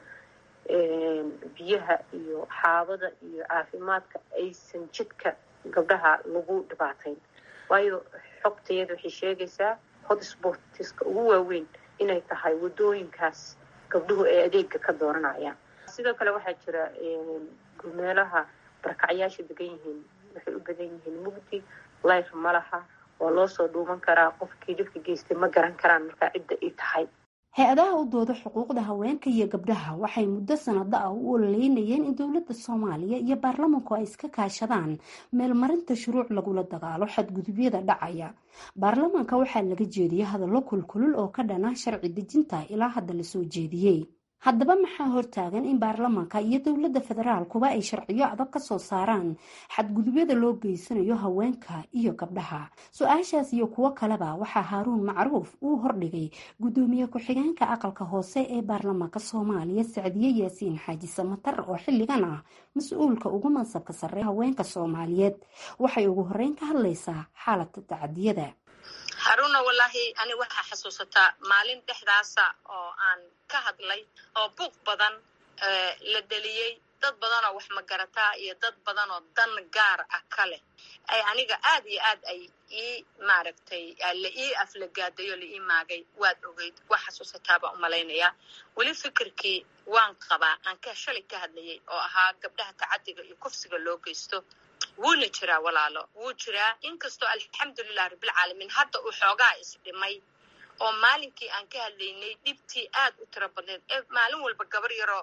L: biyaha iyo xaabada iyo caafimaadka aysan jidka gabdhaha lagu dhibaatayn waayo xogtayada waxay sheegaysaa hotsportiska ugu waaweyn inay tahay wadooyinkaas gabdhuhu ay adeega ka dooranayaan sidoo kale waxaa jira meelaha barakacyaasha degan yihiin waxay u badan yihiin mugdi life ma laha waa loo soo dhuuman karaa qofkii dhibka geystay ma garan karaan markaa cidda ay tahay
K: hay-adaha u dooda xuquuqda haweenka iyo gabdhaha waxay muddo sanado ah u ololeynayeen in dowladda soomaaliya iyo baarlamanku ay iska kaashadaan meelmarinta shuruuc lagula dagaalo xadgudubyada dhacaya baarlamanka waxaa laga jeediyey hadallo kulkulul oo ka dhana sharci dejinta ilaa hadda lasoo jeediyey haddaba maxaa hortaagan in baarlamanka iyo dowladda federaalkuba ay sharciyo adag ka soo saaraan xadgudubyada loo geysanayo haweenka iyo gabdhaha su-aashaas iyo kuwo kaleba waxaa haaruun macruuf uu hordhigay guddoomiye ku-xigeenka aqalka hoose ee baarlamaanka soomaaliya sacdiye yaasiin xaaji samatar oo xilligan ah mas-uulka ugu mansabka sarre haweenka soomaaliyeed waxay ugu horeyn ka hadlaysaa xaaladda tacadiyada
M: haruna wallaahi ani waxaa xasuusataa maalin dhexdaasa oo aan ka hadlay oo buuq badan la deliyey dad badan oo wax magarataa iyo dad badan oo dan gaar ah ka leh ay aniga aad iyo aad ay ii maaragtay la ii aflagaadayo la ii maagay waad ogeyd waa xasuusataa baan u malaynayaa weli fikirkii waan qabaa aan ka shalay ka hadlayay oo ahaa gabdhaha tacadiga iyo kufsiga loo geysto wuuna jiraa walaalo wuu jiraa inkastoo alxamdulilah rabbilcaalamiin hadda uu xoogaa isdhimay oo maalinkii aan ka hadlaynay dhibtii aad u tiro badneed ee maalin walba gabar yaroo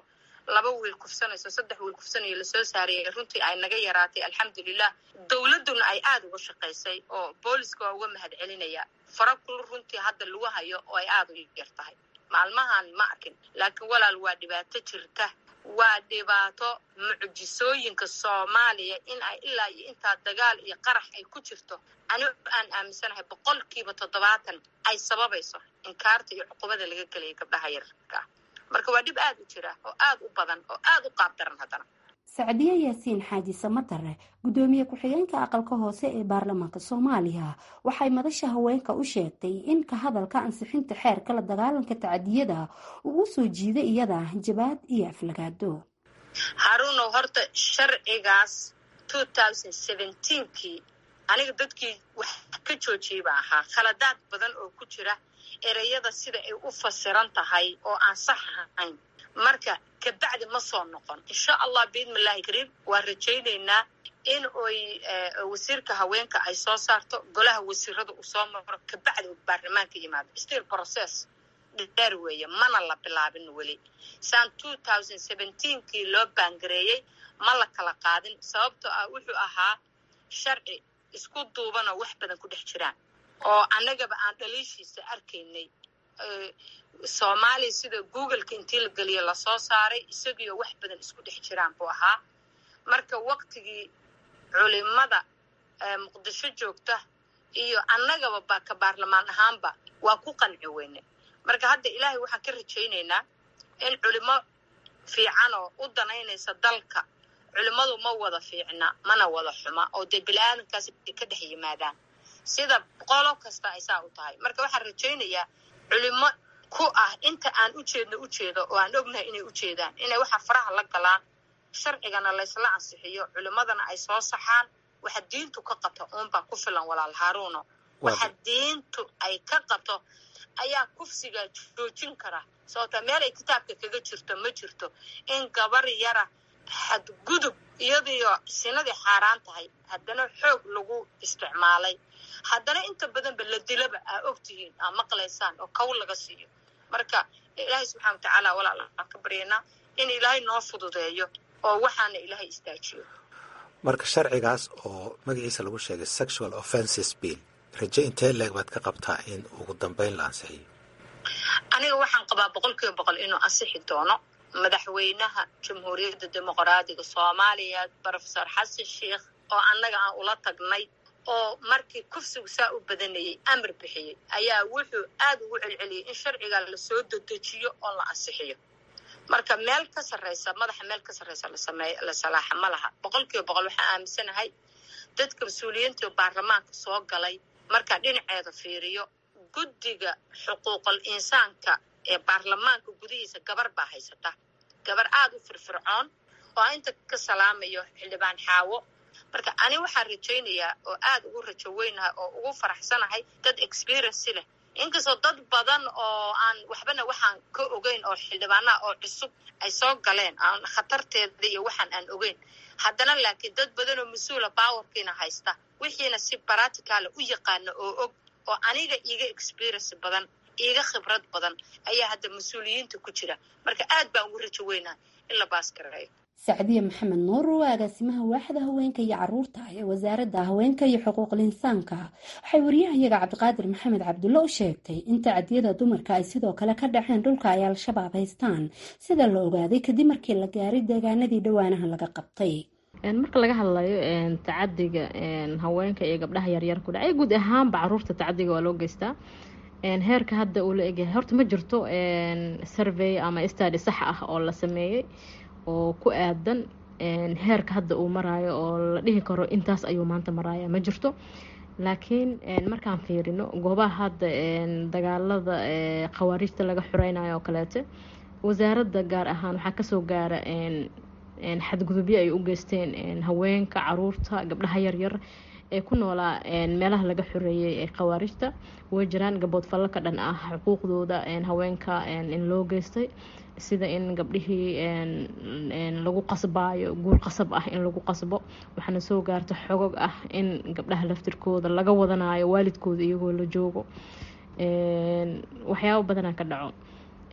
M: laba wiil kufsanayso saddex wiil kufsanayo lasoo saarayay runtii ay naga yaraatay alxamdulilah dowladduna ay aada uga shaqaysay oo booliska waa uga mahad celinaya fara kul runtii hadda lagu hayo oo ay aada u yar tahay maalmahan ma arkin laakiin walaal waa dhibaato jirta waa dhibaato mucjisooyinka soomaaliya in ay ilaa iyo intaa dagaal iyo qarax ay ku jirto anigu aan aaminsanahay boqolkiiba toddobaatan ay sababayso inkaarta iyo cuqubada laga gelaya gabdhaha yararka ah marka waa dhib aada u jira oo aada u badan oo aada u qaab daran haddana
K: sacdiye yaasiin xaaji samatare guddoomiye ku-xigeenka aqalka hoose ee baarlamaanka soomaaliya waxay madasha haweenka u sheegtay in ka hadalka ansixinta xeerka la dagaalanka tacadiyada uu u soo jiiday iyada jabaad iyo aflagaado
M: haruunow horta sharcigaas kii aniga dadkii wax ka joojiyay baa ahaa khaladaad badan oo ku jira ereyada sida ay u fasiran tahay oo aan sax ahayn marka kabacdi ma soo noqon insha allah biidni illahi kariim waa rajaynaynaa in oy wasiirka haweenka ay soo saarto golaha wasiirada uu soo maro kabacdi uu baarlamaanka yimaado still process dheer weeye mana la bilaabin weli saan kii loo baangareeyey ma la kala qaadin sababtoo ah wuxuu ahaa sharci isku duubanoo wax badan ku dhex jiraan oo annagaba aan dhaliishiisa arkaynay soomaaliya sida googleka intii la geliya lasoo saaray isagiioo wax badan isku dhex jiraan buu ahaa marka waktigii culimada muqdisho joogta iyo annagaba ba ka baarlamaan ahaanba waa ku qanci weyne marka hadda ilaahay waxaan ka rajaynaynaa in culimo fiican oo u danaynaysa dalka culimmadu ma wada fiicna mana wada xuma oo dee bili-aadankaas ka dhex yimaadaan sida qolo kasta ay saa u tahay marka waxaan rajaynayaa culimo ku ah inta aan ujeedno ujeedo oo aan ognahay inay ujeedaan inay waxa faraha la galaan sharcigana laysla ansixiyo culimadana ay soo saxaan waxa diintu ka qabto uunbaa ku filan walaal haaruuno waxa diintu ay ka qabto ayaa kufsiga joojin kara sababta meel ay kitaabka kaga jirto ma jirto in gabar yara xadgudub iyadiyo sinadii xaaraan tahay haddana xoog lagu isticmaalay haddana inta badanba la dilaba aa ogtihiin aa maqlaysaan oo kow laga siiyo marka ilaahay subxana watacaala walaal aan ka baryaynaa in ilaahay noo fududeeyo oo waxaana ilaahay istaajiyo
N: marka sharcigaas oo magaciisa lagu sheegay sexual offences bill raje intee leeg baad ka qabtaa in ugu dambeyn la ansixiyo
M: aniga waxaan qabaa boqol kiiba boqol inuu ansixi doono madaxweynaha jamhuuriyadda dimuqraadiga soomaaliya brofesor xasan sheikh oo annaga aan ula tagnay oo markii kufsigu saa u badanayay amar bixiyey ayaa wuxuu aad ugu celceliyey in sharciga lasoo dedejiyo oo la ansixiyo marka meel ka sarreysa madaxa meel ka sarreysa lasameey la salaaxa ma laha boqol kiiba boqol waxaan aaminsanahay dadka mas-uuliyiintii baarlamaanka soo galay markaan dhinaceeda fiiriyo guddiga xuquuqul insaanka ee baarlamaanka gudihiisa gabar baa haysata gabar aada u firfircoon oo inta ka salaamayo xildhibaan xaawo marka ani waxaan rajaynayaa oo aada ugu rajo weynahay oo ugu faraxsanahay dad experiency leh inkastoo dad badan oo aan waxbana waxaan ka ogeyn oo xildhibaanaha oo cusub ay soo galeen aan khatarteeda iyo waxaan aan ogeyn haddana laakiin dad badan oo mas-uula bawarkiina haysta wixiina si baraticaala u yaqaana oo og oo aniga iiga experience badan iiga khibrad badan ayaa hadda mas-uuliyiinta ku jira marka aad baan ugu rajo weynahay in la baas gareeyo
K: sacdiye maxamed nuur waa agaasimaha waaxda haweenka iyo caruurta ee wasaaradda haweenka iyo xuquuqul insaanka waxay wariyahayaga cabdiqaadir maxamed cabdulle u sheegtay in tacadiyada dumarka ay sidoo kale ka dhaceen dhulka ay al-shabaab haystaan sida la ogaaday kadib markii la gaaray deegaanadii dhowaanaha laga qabtay
O: marka laga hadlayo tacadiga haweenka iyo gabdhaha yaryar ku dhacay guud ahaanba caruurta tacadiga waa loo geystaa heerka hadda uu la egyahay horta ma jirto survey ama stady sax ah oo la sameeyey oo ku aadan heerka hadda uu maraayo oo la dhihi karo intaas ayuu maanta maraaya ma jirto laakiin markaan fiirino goobaha hadda dagaalada khawaarijta laga xureynayo oo kaleete wasaaradda gaar ahaan waxaa kasoo gaara xadgudubyo ay u geysteen haweenka caruurta gabdhaha yaryar ee ku noolaa meelaha laga xoreeyey ee khawaarijta way jiraan gabood fallo ka dhan ah xuquuqdooda haweenka in loo geystay sida in gabdhihii lagu qasbaayo guur qasab ah in lagu qasbo waxaana soo gaarta xogog ah in gabdhaha laftirkooda laga wadanayo waalidkooda iyagoo la joogo waxyaabo badanaa ka dhaco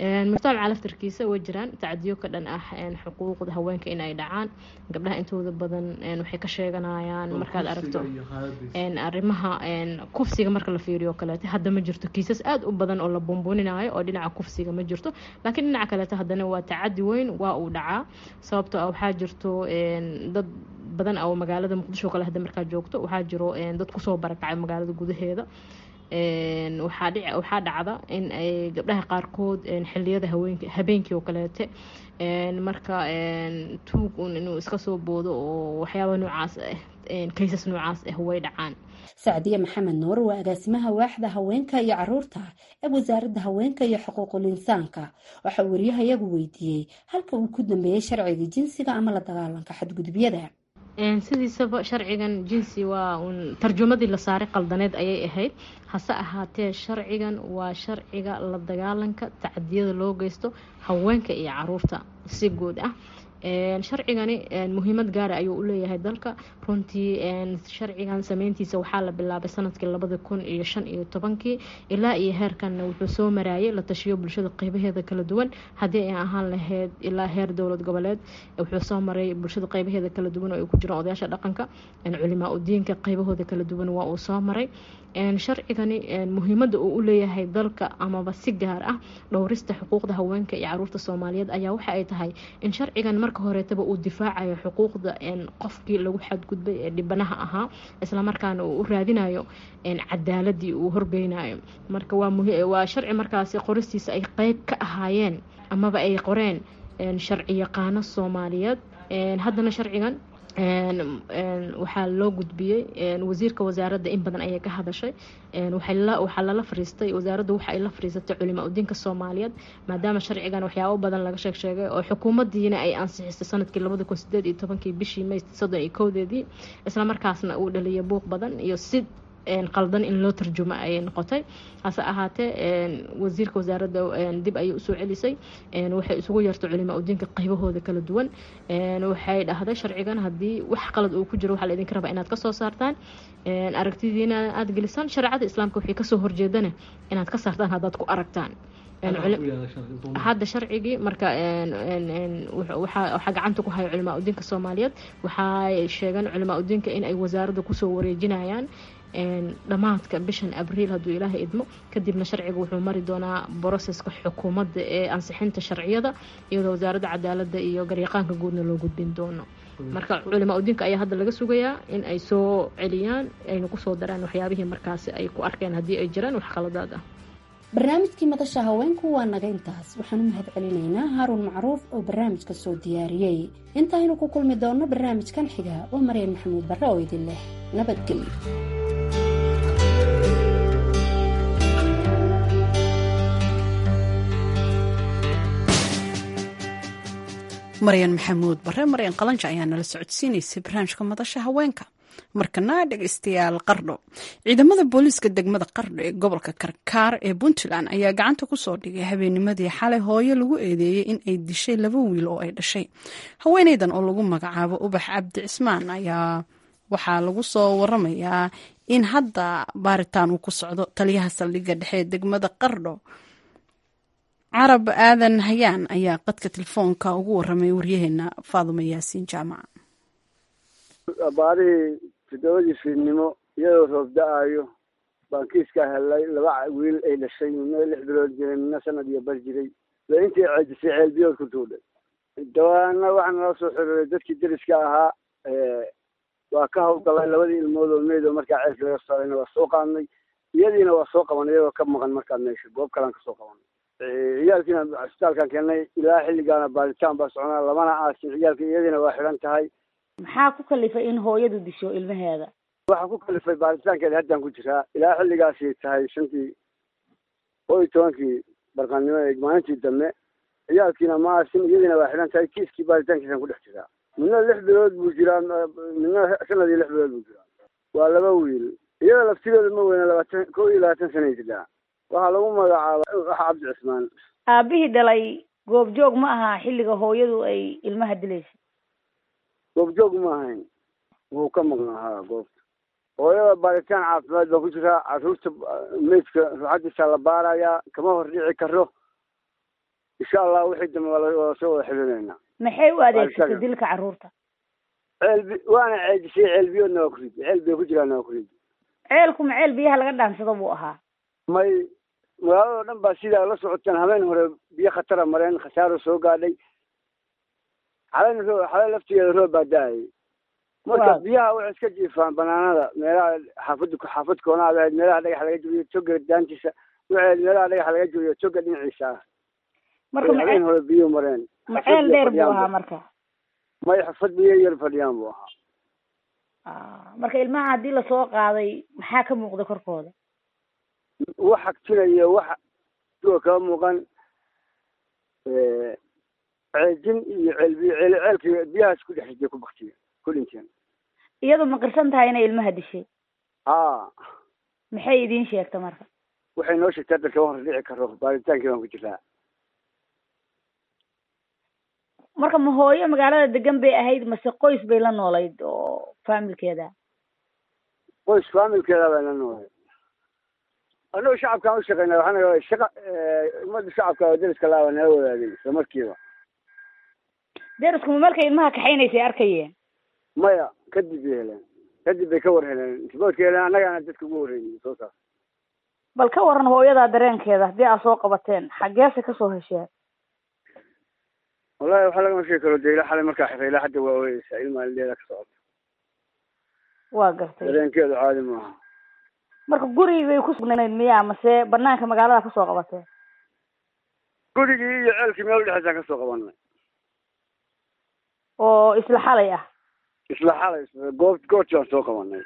O: mujtamaca laftarkiisa way jiraan tacadiyo ka dhan ah xuquuqda haweenka in ay dhacaan gabdhaha intooda badan waxay ka sheeganayaan markaad aragto arrimaha kufsiga marka la fiiriyo kaleeto hadda ma jirto kiisas aada u badan oo la buunbuuninayo oo dhinaca kufsiga ma jirto laakiin dhinaca kaleeto haddana waa tacadi weyn waa uu dhacaa sababtoo ah waxaa jirto dad badan oo magaalada muqdisho kale hadda markaa joogto waxaa jiro dad kusoo barakacay magaalada gudaheeda waxaa dhic waxaa dhacda in ay gabdhaha qaarkood xiliyada haweenk habeenkii oo kaleete marka tuug un inuu iska soo boodo oo waxyaaba noocaas ah kaysas noocaas ah way dhacaan
K: sacdiye maxamed nuur waa agaasimaha waaxda haweenka iyo caruurta ee wasaaradda haweenka iyo xuquuqul insaanka waxa uu waryahayagu weydiiyey halka uu ku dambeeyey sharciga jinsiga ama la dagaalanka xadgudubyada
O: sidiisaba sharcigan jinsi waa un tarjumadii la saaray qaldaneed ayay ahayd hase ahaatee sharcigan waa sharciga la dagaalanka tacadiyada loo geysto haweenka iyo caruurta si guud ah sharcigani muhiimad gaara ayuu u leeyahay dalka runtii sharcigan sameyntiisa waxaa la bilaabay sanadkii labada kun iyo shan iyo tobankii ilaa iyo heerkanna wuxuu soo maraayay la tashiyo bulshada qeybaheeda kala duwan haddii ay ahaan lahayd ilaa heer dowlad goboleed wuxuu soo maray bulshada qeybaheeda kala duwan oo ay ku jiraan odayaasha dhaqanka culimaa udiinka qeybahooda kala duwan waa uu soo maray sharcigani muhiimada uu u leeyahay dalka amaba si gaar ah dhowrista xuquuqda haweenka iyo caruurta soomaaliyeed ayaa waxa ay tahay in sharcigan marka horeetaba uu difaacayo xuquuqda qofkii lagu xadgudbay ee dhibanaha ahaa islamarkaana uu u raadinayo cadaaladii uu horgeynayo marka waa sharci markaasi qoristiisa ay qeyb ka ahaayeen amaba ay qoreen sharci yaqaano soomaaliyeed haddana sharcigan waxaa loo gudbiyey wasiirka wasaaradda in badan ayay ka hadashay waxaa lala fariistay wasaaraddu waxa ay la fariisatay culimaa udiinka soomaaliyeed maadaama sharcigan waxyaabo badan laga sheeg sheegay oo xukuumaddiina ay ansixisay sanadkii labada kun sideed iyo tobankii bishii may soddon iyo kowdeedii islamarkaasna uu dhaliyay buuq badan iyo si qaldan in loo tarjumo ayay noqotay hase ahaatee wasiirka wasaaradda dib ayay usoo celisay waxay isugu yeertay culimaa udiinka qaybahooda kala duwan waxay dhahday sharcigan haddii wax qalad uu ku jiro waxaa laydinka rabaa inaad kasoo saartaan aragtidiina aada gelisaan shareecada islaamka waxay kasoo horjeedana inaad ka saartaan haddaad ku aragtaan hadda sharcigii marka waxaa gacanta ku haya culimaa udiinka soomaaliyeed waxay sheegeen culimaa udiinka in ay wasaaradda kusoo wareejinayaan dhammaadka bishan abriil hadduu ilaahay idmo kadibna sharciga wuxuu mari doonaa broseska xukuumadda ee ansixinta sharciyada iyadoo wasaaradda cadaaladda iyo garyaqaanka guudna loo gudbin doono marka culimaa udiinka ayaa hadda laga sugayaa in ay soo celiyaan ayna kusoo daraan waxyaabihii markaasi ay ku arkeen haddii ay jiraan wax khaladaad ah
K: barnaamijkii madasha haweenku waa naga intaas waxaan u mahad celinaynaa haaruun macruuf oo barnaamijka soo diyaariyey intaaynu ku kulmi doonno barnaamijkan xiga waa maryan maxamuud barre oo idin leh nabadgelyo
A: maryan maxamuud bare maryan qalanja ayaa nala socodsiinaysay barnaamijka madasha haweenka markana dhegeystayaal qardho ciidamada booliiska degmada qardho ee gobolka karkaar ee puntland ayaa gacanta kusoo dhigay habeennimadii xalay hooyo lagu eedeeyey in ay dishay laba wiil oo ay dhashay haweeneydan oo lagu magacaabo ubax cabdi cismaan ayaa waxaa lagu soo waramayaa in hadda baaritaan uu ku socdo taliyaha saldhigga dhexe ee degmada qardho carab aadan hayaan ayaa qadka telefoonka ugu waramay waryaheena faadumo yaasiin jaamac
P: baarihii toddobadii fiidnimo iyadoo roob da-aayo baan kiiskaa hellay laba wiil ay dhashay midna lix bilood jiray midna sanad iyo bar jiray ba intii ceejisay ceelbiyood ku tuudhay dawaana waxaa nala soo xiriiray dadkii deriska ahaa waa ka hawlgalay labadii ilmood oo meyd oo markaa ceelka laga saarayna waa soo qaadnay iyadiina waa soo qabanay iyagoo ka maqan markaa meesha goob kalaan kasoo qabanay ciyaalkiina cisbitaalkaan keennay ilaa xilligaana baaritaan baa soconaa lamana aasin ciyaalka iyadiina waa xidhan tahay
Q: maxaa ku kalifay in hooyadu disho ilmaheeda
P: waxaa ku kalifay baaritaankeeda haddaan ku jiraa ilaa xilligaasay tahay shantii koo iyo tobankii barqaannimo ee maalintii dambe ciyaalkiina ma aasin iyadiina waa xidhan tahay kiiskii baaritaankiisaan ku dhex jiraa midna lix bilood buu jiraa midna sanad iyo lix bilood buu jiraa waa laba wiil iyada laftigeeda ma weyna labaatan koo iyo labaatan sanay jiraa waxaa lagu magacaaba waxa cabdi cismaan
Q: aabihii dhalay goobjoog ma aha xilliga hooyadu ay ilmaha dilaysa
P: goobjoog ma ahayn wuu ka maqnaahaa goobta hooyada baaritaan caafimaad baa ku jiraa caruurta meydka ruuxadiisa la baarayaa kama hor dhici karo insha allah wixii dambe waa soo wada xidhinaynaa
Q: maxay u adeegsatay dilka carruurta
P: ceelbi waana ceejisay ceelbiyoodna waa ku ridi ceel bay ku jiraanna waa ku ridi
Q: ceelku ma ceel biyaha laga dhaansado buu ahaa
P: may magaaladoo dhan baa sidaa la socoteen habeen hore biyo khatara mareen khasaaro soo gaadhay xalen roo xale laftigeeda roob baa da-ayay marka biyaha waxay iska jiifaan banaanada meelaha xaafad xaafad koonaad ahayd meelaha dhagax laga jabiyo toga daantiisa waxay meelaha dhagax laga jabiyo toga dhinaciisa ah
Q: marka
P: habeen hore biyo mareen
Q: ma ceel dheer buu ahaa marka
P: may xafad biyo yar fadhiyaan buu ahaa
Q: marka ilmaha haddii lasoo qaaday maxaa ka muuqda korkooda
P: wax agtinaya wax duwa kama muuqan ceejin iyo ceelbiyo ceel ceelkii biyahaas ku dhex riday ku baktiya ku dhinteen
Q: iyadu ma qirsan tahay inay ilmaha dishay
P: haa
Q: maxay idiin sheegta marka
P: waxay noo sheegtay hadda kama hor dhici karo baaritaankii baan ku jiraa
Q: marka ma hooyo magaalada degan bay ahayd mase qoys bay la noolayd oo faamilkeeda
P: qoys faamilkeeda bay la noolayd annagu shacabkaan u shaqeynaa waxaana shaqa ummadda shacabka oo deriska laaba nala wadaagay isla markiiba
Q: deriskuma markay ilmaha kaxaynaysay arkayeen
P: maya kadib bay heleen kadib bay ka war heleen intiboodka heleen annagaana dadka ugu horreynay soo saar
Q: bal ka waran hooyadaa dareenkeeda haddii aad soo qabateen xaggeese kasoo hesheen
P: wallahi waxaa lagama sheegi karo de ila xalay markaa xirray ilaa hadda waa ooyeysaa ilmaa lileeda ka socota
Q: waa gartay
P: dareenkeedu caadi maaha
Q: marka gurigay ku sugnayd miyaa mase banaanka magaalada kasoo qabateen
P: gurigii iyo ceelkii meel udhexeysaan kasoo qabanay
Q: oo isla xalay ah
P: isla xalay goob goortii aan soo qabanay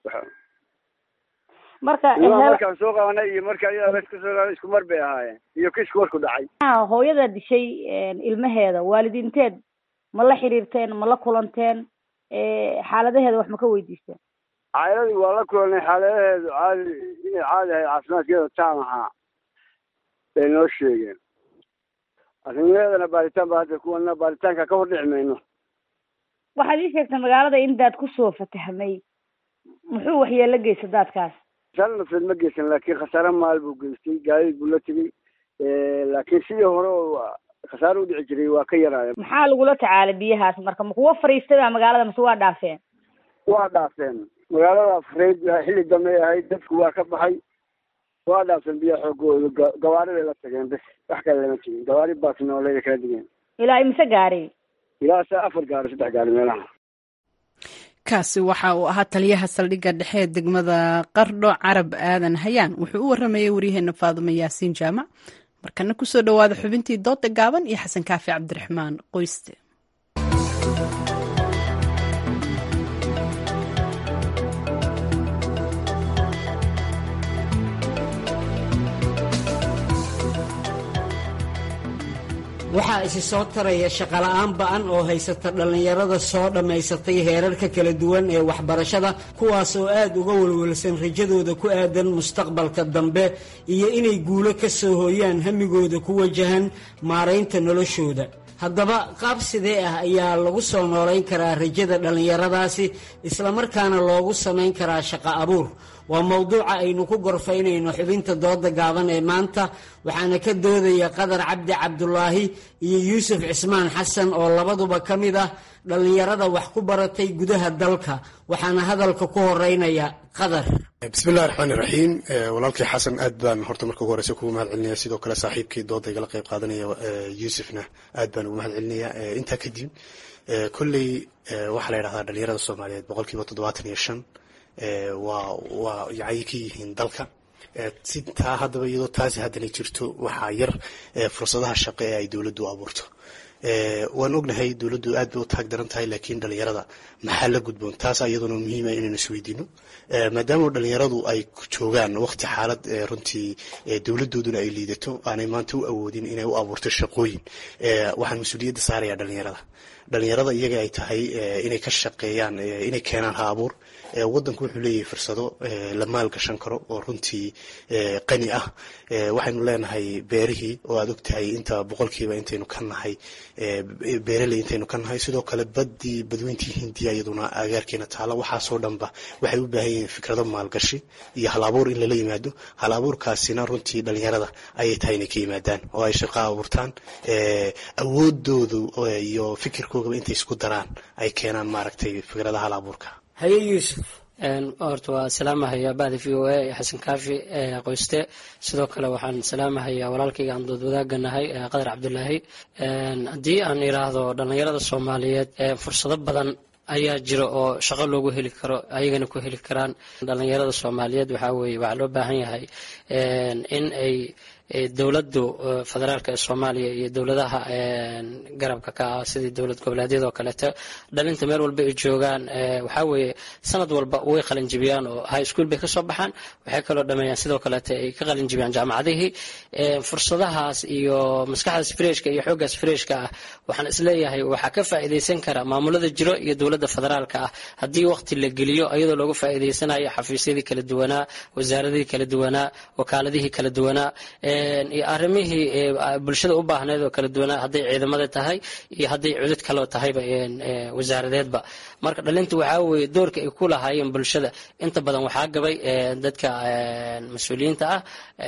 Q: marka
P: markaan soo qabanay iyo marka ayadaa la kasoo isku mar bay ahaayeen iyo kiisku warku dhacay
Q: hooyada dishay ilmaheeda waalidiinteed ma la xiriirteen ma la kulanteen xaaladaheeda wax ma ka weydiisteen
P: caayiladii waa la kulanay xaaladaheedu caadi inay caadi ahayd caafimaadkeeda taam ahaa bay noo sheegeen arrimaheedana baaritaan baa hadda kuwana baaritaanka ka hor dhici mayno
Q: waxaad ii sheegtay magaalada in daad kusoo fatahmay muxuu waxyeelo geysta daadkaas
P: khasaare nafeed ma geysan laakiin khasaare maal buu geystay gaadiid buu la tegey laakiin sidii hore oo khasaare u dhici jiray waa ka yaraaya
Q: maxaa lagula tacaalay biyahaas marka ma kuwa fariistay baa magaalada mase waa dhaafeen
P: waa dhaafeen magaalada afreyd xilli dambe ahayd dadku waa ka baxay waa dhaafeen biyaha xoogooda gawaari bay la tageen bes wax kale lama tegin gawaari baas nooleeda kala digeen
Q: ilaa imise gaari
P: ilaa sa afar gaari saddex gaari meelaha
A: kaasi waxa uu ahaa taliyaha saldhigga dhexe ee degmada qardho carab aadan hayaan wuxuu u waramayay waryaheena faadumo yaasiin jaamac markana kusoo dhowaada xubintii dooda gaaban iyo xasan kaafi cabdiraxmaan qoyste
R: waxaa isi soo taraya shaqola'aan ba'an oo haysata dhallinyarada soo dhammaysatay heerarka kala duwan ee waxbarashada kuwaas oo aad uga walwalsan rajadooda ku aadan mustaqbalka dambe iyo inay guulo ka soo hooyaan hamigooda ku wajahan maaraynta noloshooda haddaba qaab sidee ah ayaa lagu soo noolayn karaa rajada dhallinyaradaasi islamarkaana loogu samayn karaa shaqo abuur waa mowduuca aynu ku gorfaynayno xubinta dooda gaaban ee maanta waxaana ka doodaya qadar cabdi cabdulaahi iyo yuusuf cismaan xasan oo labaduba ka mid ah dhallinyarada wax ku baratay gudaha dalka waxaana hadalka ku horeynaya qadar
S: bismillahi raxmaani raxiim walaalkii xasan aad baan horta marka ugu horeysa kugu mahad celinaya sidoo kale saaxiibkii dooda igala qeyb qaadanaya yuusufna aad baan ugu mahad celinaya intaa kadib kolley waxaa la yidhahdaa dhalinyarada soomaaliyeed boqolkiiba toddobaatan iyo shan waa waa yacay ka yihiin dalka si taa haddaba iyadoo taasi haddana jirto waxaa yar fursadaha shaqo ee ay dowladdu abuurto waan ognahay dowladdu aad bay u taag daran tahay laakiin dhalinyarada maxaa la gudboon taas iyaduna muhiima inaynu isweydiino maadaama dhalinyaradu ay joogaan waqti xaalad runtii dowladooduna ay liidato aanay maanta u awoodin inay u abuurto shaqooyin waxaan mas-uuliyadda saaraya dhalinyarada dhalinyarada iyaga ay tahay inay ka shaqeeyaan inay keenaan ha abuur wadanku wuxuu leeyahay fursado la maalgashan karo oo runtii qani ah waxaynu leenahay beerihii oo aad ogtahay inta boqolkiiba intaynu ka nahay beeraley intaynu ka nahay sidoo kale baddii badweyntii hindiya iyaduna agaarkeena taala waxaasoo dhanba waxay u baahan yihiin fikrado maalgashi iyo hal abuur in lala yimaado hal abuurkaasina runtii dhalinyarada ayay tahay inay ka yimaadaan oo ay shaqo abuurtaan awoodoodu iyo fikirkoogaba intay isku daraan ay keenaan maaragtay fikradaha hal abuurka
R: haye yuusuf
T: horta waa salaamahayaa bahda v o a ee xasan kaafi qoyste sidoo kale waxaan salaamahayaa walaalkayga aan dood wadaagga nahay qadar cabdulaahi haddii aan idhaahdo dhallinyarada soomaaliyeed fursado badan ayaa jira oo shaqo loogu heli karo ayagana ku heli karaan dhallinyarada soomaaliyeed waxaa weeye waxaa loo baahan yahay in ay dowladdu federaalka ee soomaaliya iyo dowladaha garabka ka ah sidii dowlad goboleedyada oo kaleeto dhalinta meel walba ay joogaan waxaa weeye sanad walba way qalinjibiyaan oo high school bay kasoo baxaan waxay kaloo dhameeyaan sidoo kaleeto ay ka qalinjibiyaan jaamacadihii fursadahaas iyo maskaxdaas freshka iyo xooggaas freshka ah waxaan isleeyahay waxaa ka faa'iidaysan kara maamulada jiro iyo dowladda federaalka ah haddii waqti la geliyo iyadoo looga faa'iidaysanayo xafiisyadii kala duwanaa wasaaradihii kala duwanaa wakaaladihii kala duwanaa iyo arrimihii bulshada u baahneed oo kala duwanaa hadday ciidamada tahay iyo hadday cudud kaloo tahayba wasaaradeedba marka dhalinta waxaa weeye doorka ay ku lahaayeen bulshada inta badan waxaa gabay dadka mas-uuliyiinta ah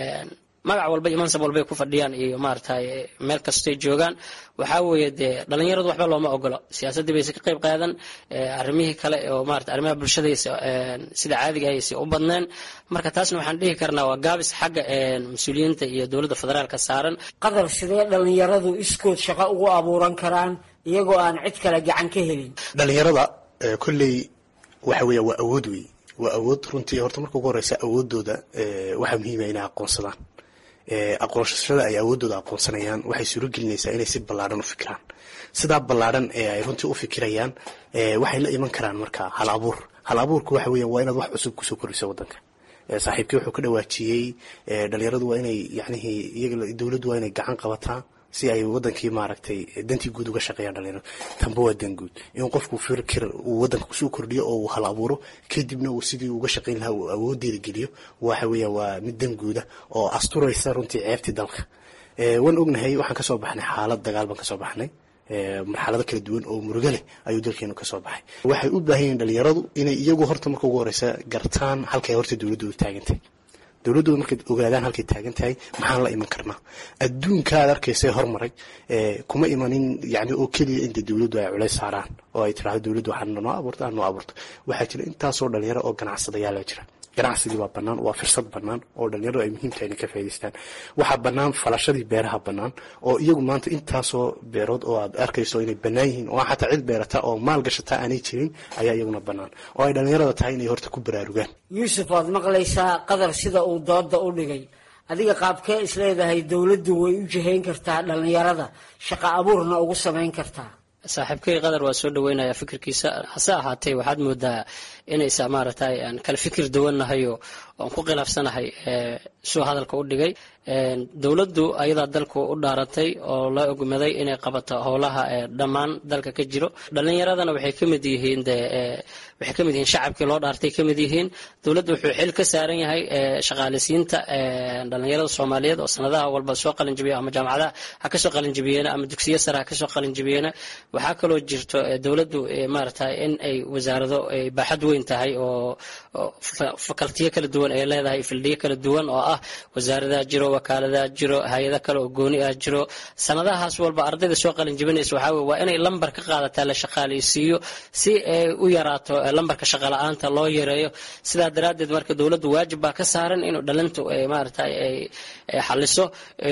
T: magac walba iyo mansab walbay ku fadhiyaan iyo maaragtay meel kastay joogaan waxaa weeye dee dhalinyaradu waxba looma ogolo siyaasaddii bayse ka qayb qaadan arrimihii kale oo maarata arrimaha bulshadaysa sida caadiga aysa u badneen marka taasna waxaan dhihi karnaa waa gaabis xagga mas-uuliyiinta iyo dowladda federaalka saaran
R: qadar sidee dhalinyaradu iskood shaqo ugu abuuran karaan iyagoo aan cid kale gacan ka helin
S: dhalinyarada kolley waxa weeya waa awood wey waa awood runtii horta marka ugu horeysa awoodooda waxaa muhiima inay aqoonsadaan aqoonsashada ay awoodooda aqoonsanayaan waxay suuro gelinaysaa inay si ballaadhan u fikiraan sidaa ballaadhan ee ay runtii u fikirayaan waxay la iman karaan marka hal abuur hal abuurku waxa weeyaan waa inaad wax cusub kusoo koriso waddanka saaxiibkii wuxuu ka dhawaajiyey dhalinyaradu waa inay yacnihii iyaga dowladdu waa inay gacan qabataa si ay wadankii maaragtay dantii guud uga shaqeeyaan dhalinyaradu tanba waa dan guud in qofku fikir uu wadanka kusoo kordhiyo oo uu hal abuuro kadibna uu sidii uga shaqeyn lahaa uu awoodeeda geliyo waxa weeyaan waa mid dan guuda oo asturaysa runtii ceebtii dalka waan ognahay waxaan kasoo baxnay xaalad dagaal baan kasoo baxnay marxalado kala duwan oo murugo leh ayuu dalkeenu kasoo baxay waxay u baahan yihiin dhalinyaradu inay iyagu horta marka ugu horeysa gartaan halkay horta dowladdu u taagantay dowladdooda markay ogaadaan halkay taagan tahay maxaan la iman karnaa adduunka aad arkaysa hormaray kuma imanin yani oo keliya inta dowladdu ay culays saaraan oo ay tirahdo dowladdu waxaa noo abuurta noo abuurto waxaa jira intaasoo dhalinyaro oo ganacsadayaala jira ganacsigii waa bannaan waa firsad bannaan oo dhalinyaradu ay muhiim tahay inay ka faa'idaystaan waxaa bannaan falashadii beeraha bannaan oo iyagu maanta intaasoo beerood oo aad arkayso inay bannaan yihiin oo xataa cid beerata oo maal gashata aanay jirin ayaa iyaguna bannaan oo ay dhalinyarada tahay inay horta ku baraarugaan
R: yuusuf waad maqlaysaa qadar sida uu dooda u dhigay adiga qaabkee isleedahay dowladdu way u jihayn kartaa dhalinyarada shaqo abuurna ugu samayn kartaa
T: saaxiibkay qadar waa soo dhaweynaya fikirkiisa hase ahaatee waxaad moodaa inaysa maaragtay aan kala fikir duwannahay oo aan ku khilaafsanahay suu hadalka u dhigay dowladdu ayadaa dalku u dhaaratay oo la ogmaday inay qabato howlaha dhammaan dalka ka jiro dhalinyaradana waxay ka mid yihiin de waxay ka mid yihiin shacabkii loo dhaartay ka mid yihiin dowladdu wuxuu xil ka saaran yahay shaqaaleysiinta dhalinyarada soomaaliyeed oo sanadaha walba soo qalinjibiya ama jaamacadaha ha kasoo qalinjibiyeena ama dugsiyo sare ha kasoo qalinjibiyeena waxaa kaloo jirto dowladdu maaragtay in ay wasaarado ay baaxad weyn tahay oo fakaltiyo kala duwan ay leedahay fildiyo kala duwan oo ah wasaaradaha jiro wakaaladaha jiro hay-ada kale oo gooni ah jiro sanadahaas walba ardayda soo qalin jibinaysa waxaa weye waa inay lambar ka qaadataa la shaqaaleysiiyo si ay u yaraato lambarka shaqala-aanta loo yareeyo sidaa daraaddeed marka dowladdu waajib baa ka saaran inuu dhalintu maaragtay ay xaliso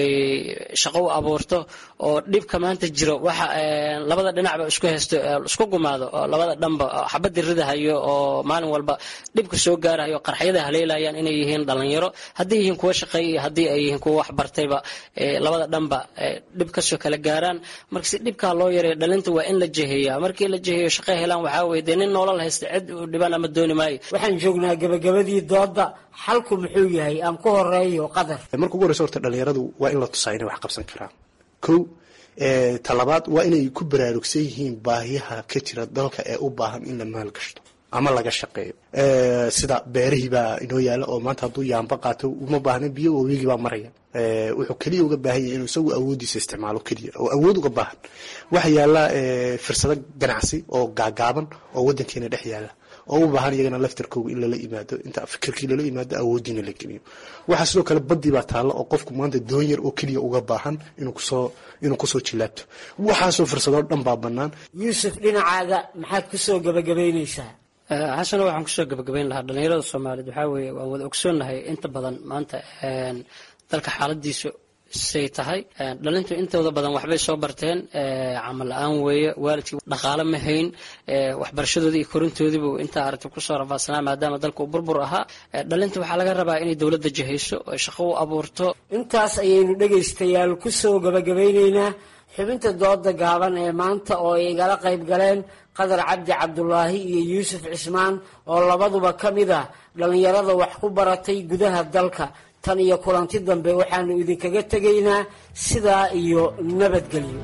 T: shaqo u abuurto oo dhibka maanta jiro waxa labada dhinacba isku haysto isku gumaado oo labada dhanba xabadii ridahayo oo maalin walba dhibka soo gaarahayo qarxyada haleelayaan inay yihiin dhalinyaro haddii yihiin kuwa shaqeeya iyo haddii ay yihiin kuwa waxbartayba labada dhanba dhib kasoo kala gaaraan marka si dhibkaa loo yareeyo dhalinta waa in la jeheeya markii la jeheeyo shaqo helaan waxaa weye dee nin nolol haysta cid u dhibaan ama dooni maayo
R: waxaan joognaa gabagabadii dooda xalku muxuu yahay aan ku horeeyo qadar
S: marka ugu horeysa horta dhalinyaradu waa in la tusaa inay wax qabsan karaan kow talabaad waa inay ku baraarugsan yihiin baahiyaha ka jira dalka ee u baahan in la maalgashto ama laga shaqeeyo sida beerihii baa inoo yaala oo maanta hadduu yaamba qaato uma baahna biyo wabigii baa maraya wuxuu keliya uga baahan yahay inuu isagu awoodiisa isticmaalo keliya oo awood uga baahan waxaa yaala fursado ganacsi oo gaagaaban oo wadankeena dhex yaala oo u baahan iyagana laftarkooga in lala yimaado inta fikirkii lala yimaado awoodiina la geliyo waxaa sidoo kale badii baa taalla oo qofku maanta doon yar oo keliya uga baahan inuu kusoo inuu kusoo jilaabto waxaasoo fursadoo dhan baa bannaan
R: yuusuf dhinacaaga maxaad kusoo gabagabaynaysaa
T: xasano waxaan kusoo gabagabayn lahaa dhalinyarada soomaaliyeed waxaa weeye waan wada ogsoonnahay inta badan maanta dalka xaaladiisu say tahay dhalintu intooda badan waxbay soo barteen camal la-aan weeye waalidkii dhaqaale ma hayn waxbarashadoodii iyo korintoodiibu intaa aragti kusoo rafaadsanaa maadaama dalka uu burbur ahaa dhalinta waxaa laga rabaa inay dowladda jihayso oo shaqo u abuurto
R: intaas ayaynu dhegaystayaal kusoo gabagabeyneynaa xubinta dooda gaaban ee maanta oo ay igala qayb galeen qadar cabdi cabdulaahi iyo yuusuf cismaan oo labaduba ka mid ah dhallinyarada wax ku baratay gudaha dalka tan iyo kulanti dambe waxaanu idinkaga tegaynaa sidaa iyo nabadgelyo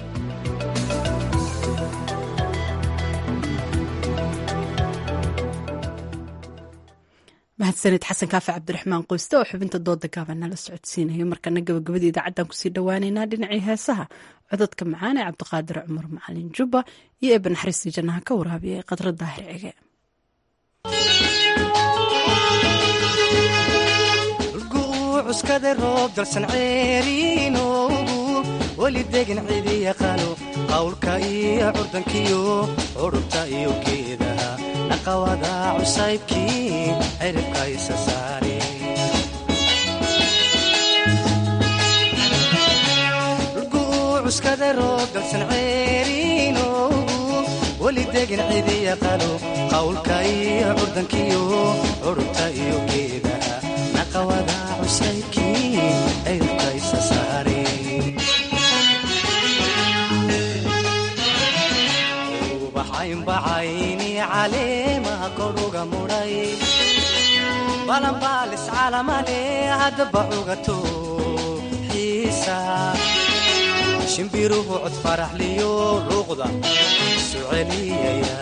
A: mahadsanid xasan kaafi cabdiraxmaan qoyste oo xubinta dooda gaaban nala socodsiinaya markana gabagabada idaacaddan kusii dhawaaneynaa dhinacii heesaha cododka macaan ee cabdiqaadir cumar macalin jubba iyo eeba naxariistii jannaha ka waraabiya ee qadra daahir cige
U: cuskada roob dalsan ceeriinoogu weli degan cidi yaqaano qawlka iyo curdankiyo curubta iyo geedaha dhaqawada cusaybkii ciribka isa saare cuskada roob dalsan ceeriinoogu weli degan cidi yaqaano qawlka iyo curdankiyo curubta iyo geedaha dhaqawada cusaybkii ciribka isa saare ubaxaynbacayni caleemaha koruga mudhay balanbaalis calamale haddaba cugato xiisa shimbiruhu cod faraxliyo luuqda isu celiyaya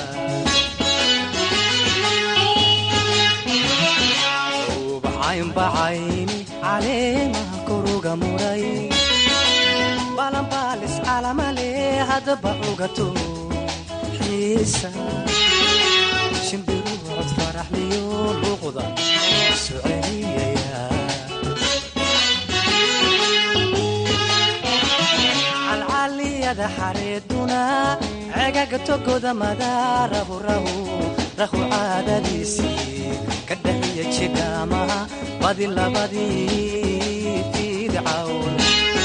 U: ubaxaynbacayni caleemaha koruga mudhay balanbaalis calamale haddaba cugato shimbiruhu cod faraxliyo luuqda isu celiyaya calcaliyada xareeduna cegaga togoda madaarahu rahu rahu caadadiisii ka dhaxiya jidhaamaha badi labadii fiidcawn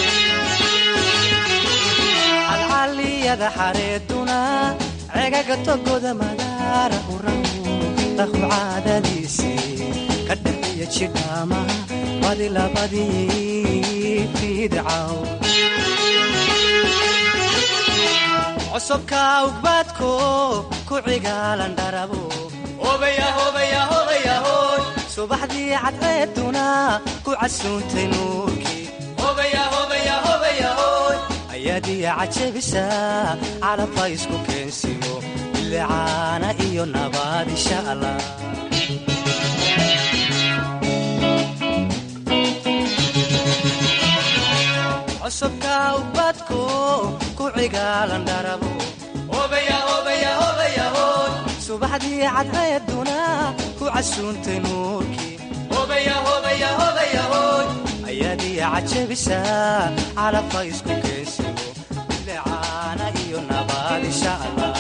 U: calcaliyada xareeduna cegaga togoda madaarahu rahu rahu caadadiisii ka dhaxiya jidhaamaha badi labadii fiidcaw cosubka ugbaadko ku cigaalan dharabo subaxdii cadceeduna ku casuuntay nuurkii ayaadiya cajabisa calabka isku keensiyo bilicaana iyo nabaad insha allah cusubka ubadko ku cigaalan dharabo subaxdii cadceeduna ku casuuntay nuurkii ayaadiya cajabisa calabka isku keensiyo bilicaana iyo nabaad insha allah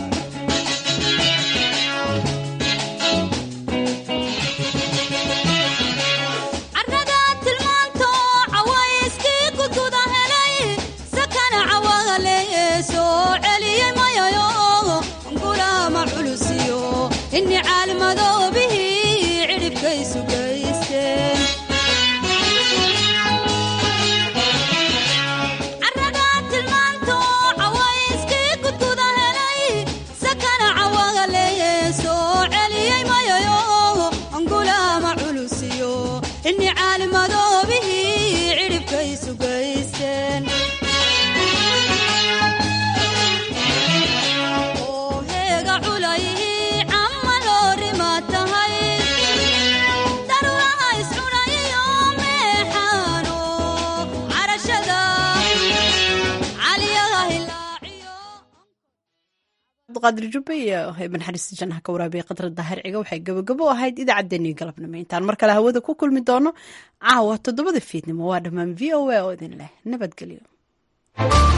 V: inni caalmadoobihii cidhibkaysu gaysteen caradaa tilmaanto cawayskii gudguda helay sakana cawaga leeye soo celiyey mayayo angulaama culusiyo inni caalmadoobihii cidhibkaysu gaysteen
A: cabdiqaadir jubbe iyo heeben xariista jannaha ka waraabiyay qadra daahir ciga waxay gabagabo ahayd idaacaddeenii galabnimo intaan mar kale hawada ku kulmi doono caawa toddobada fiidnimo waa dhammaan v o a oo idin leh nabadgelyo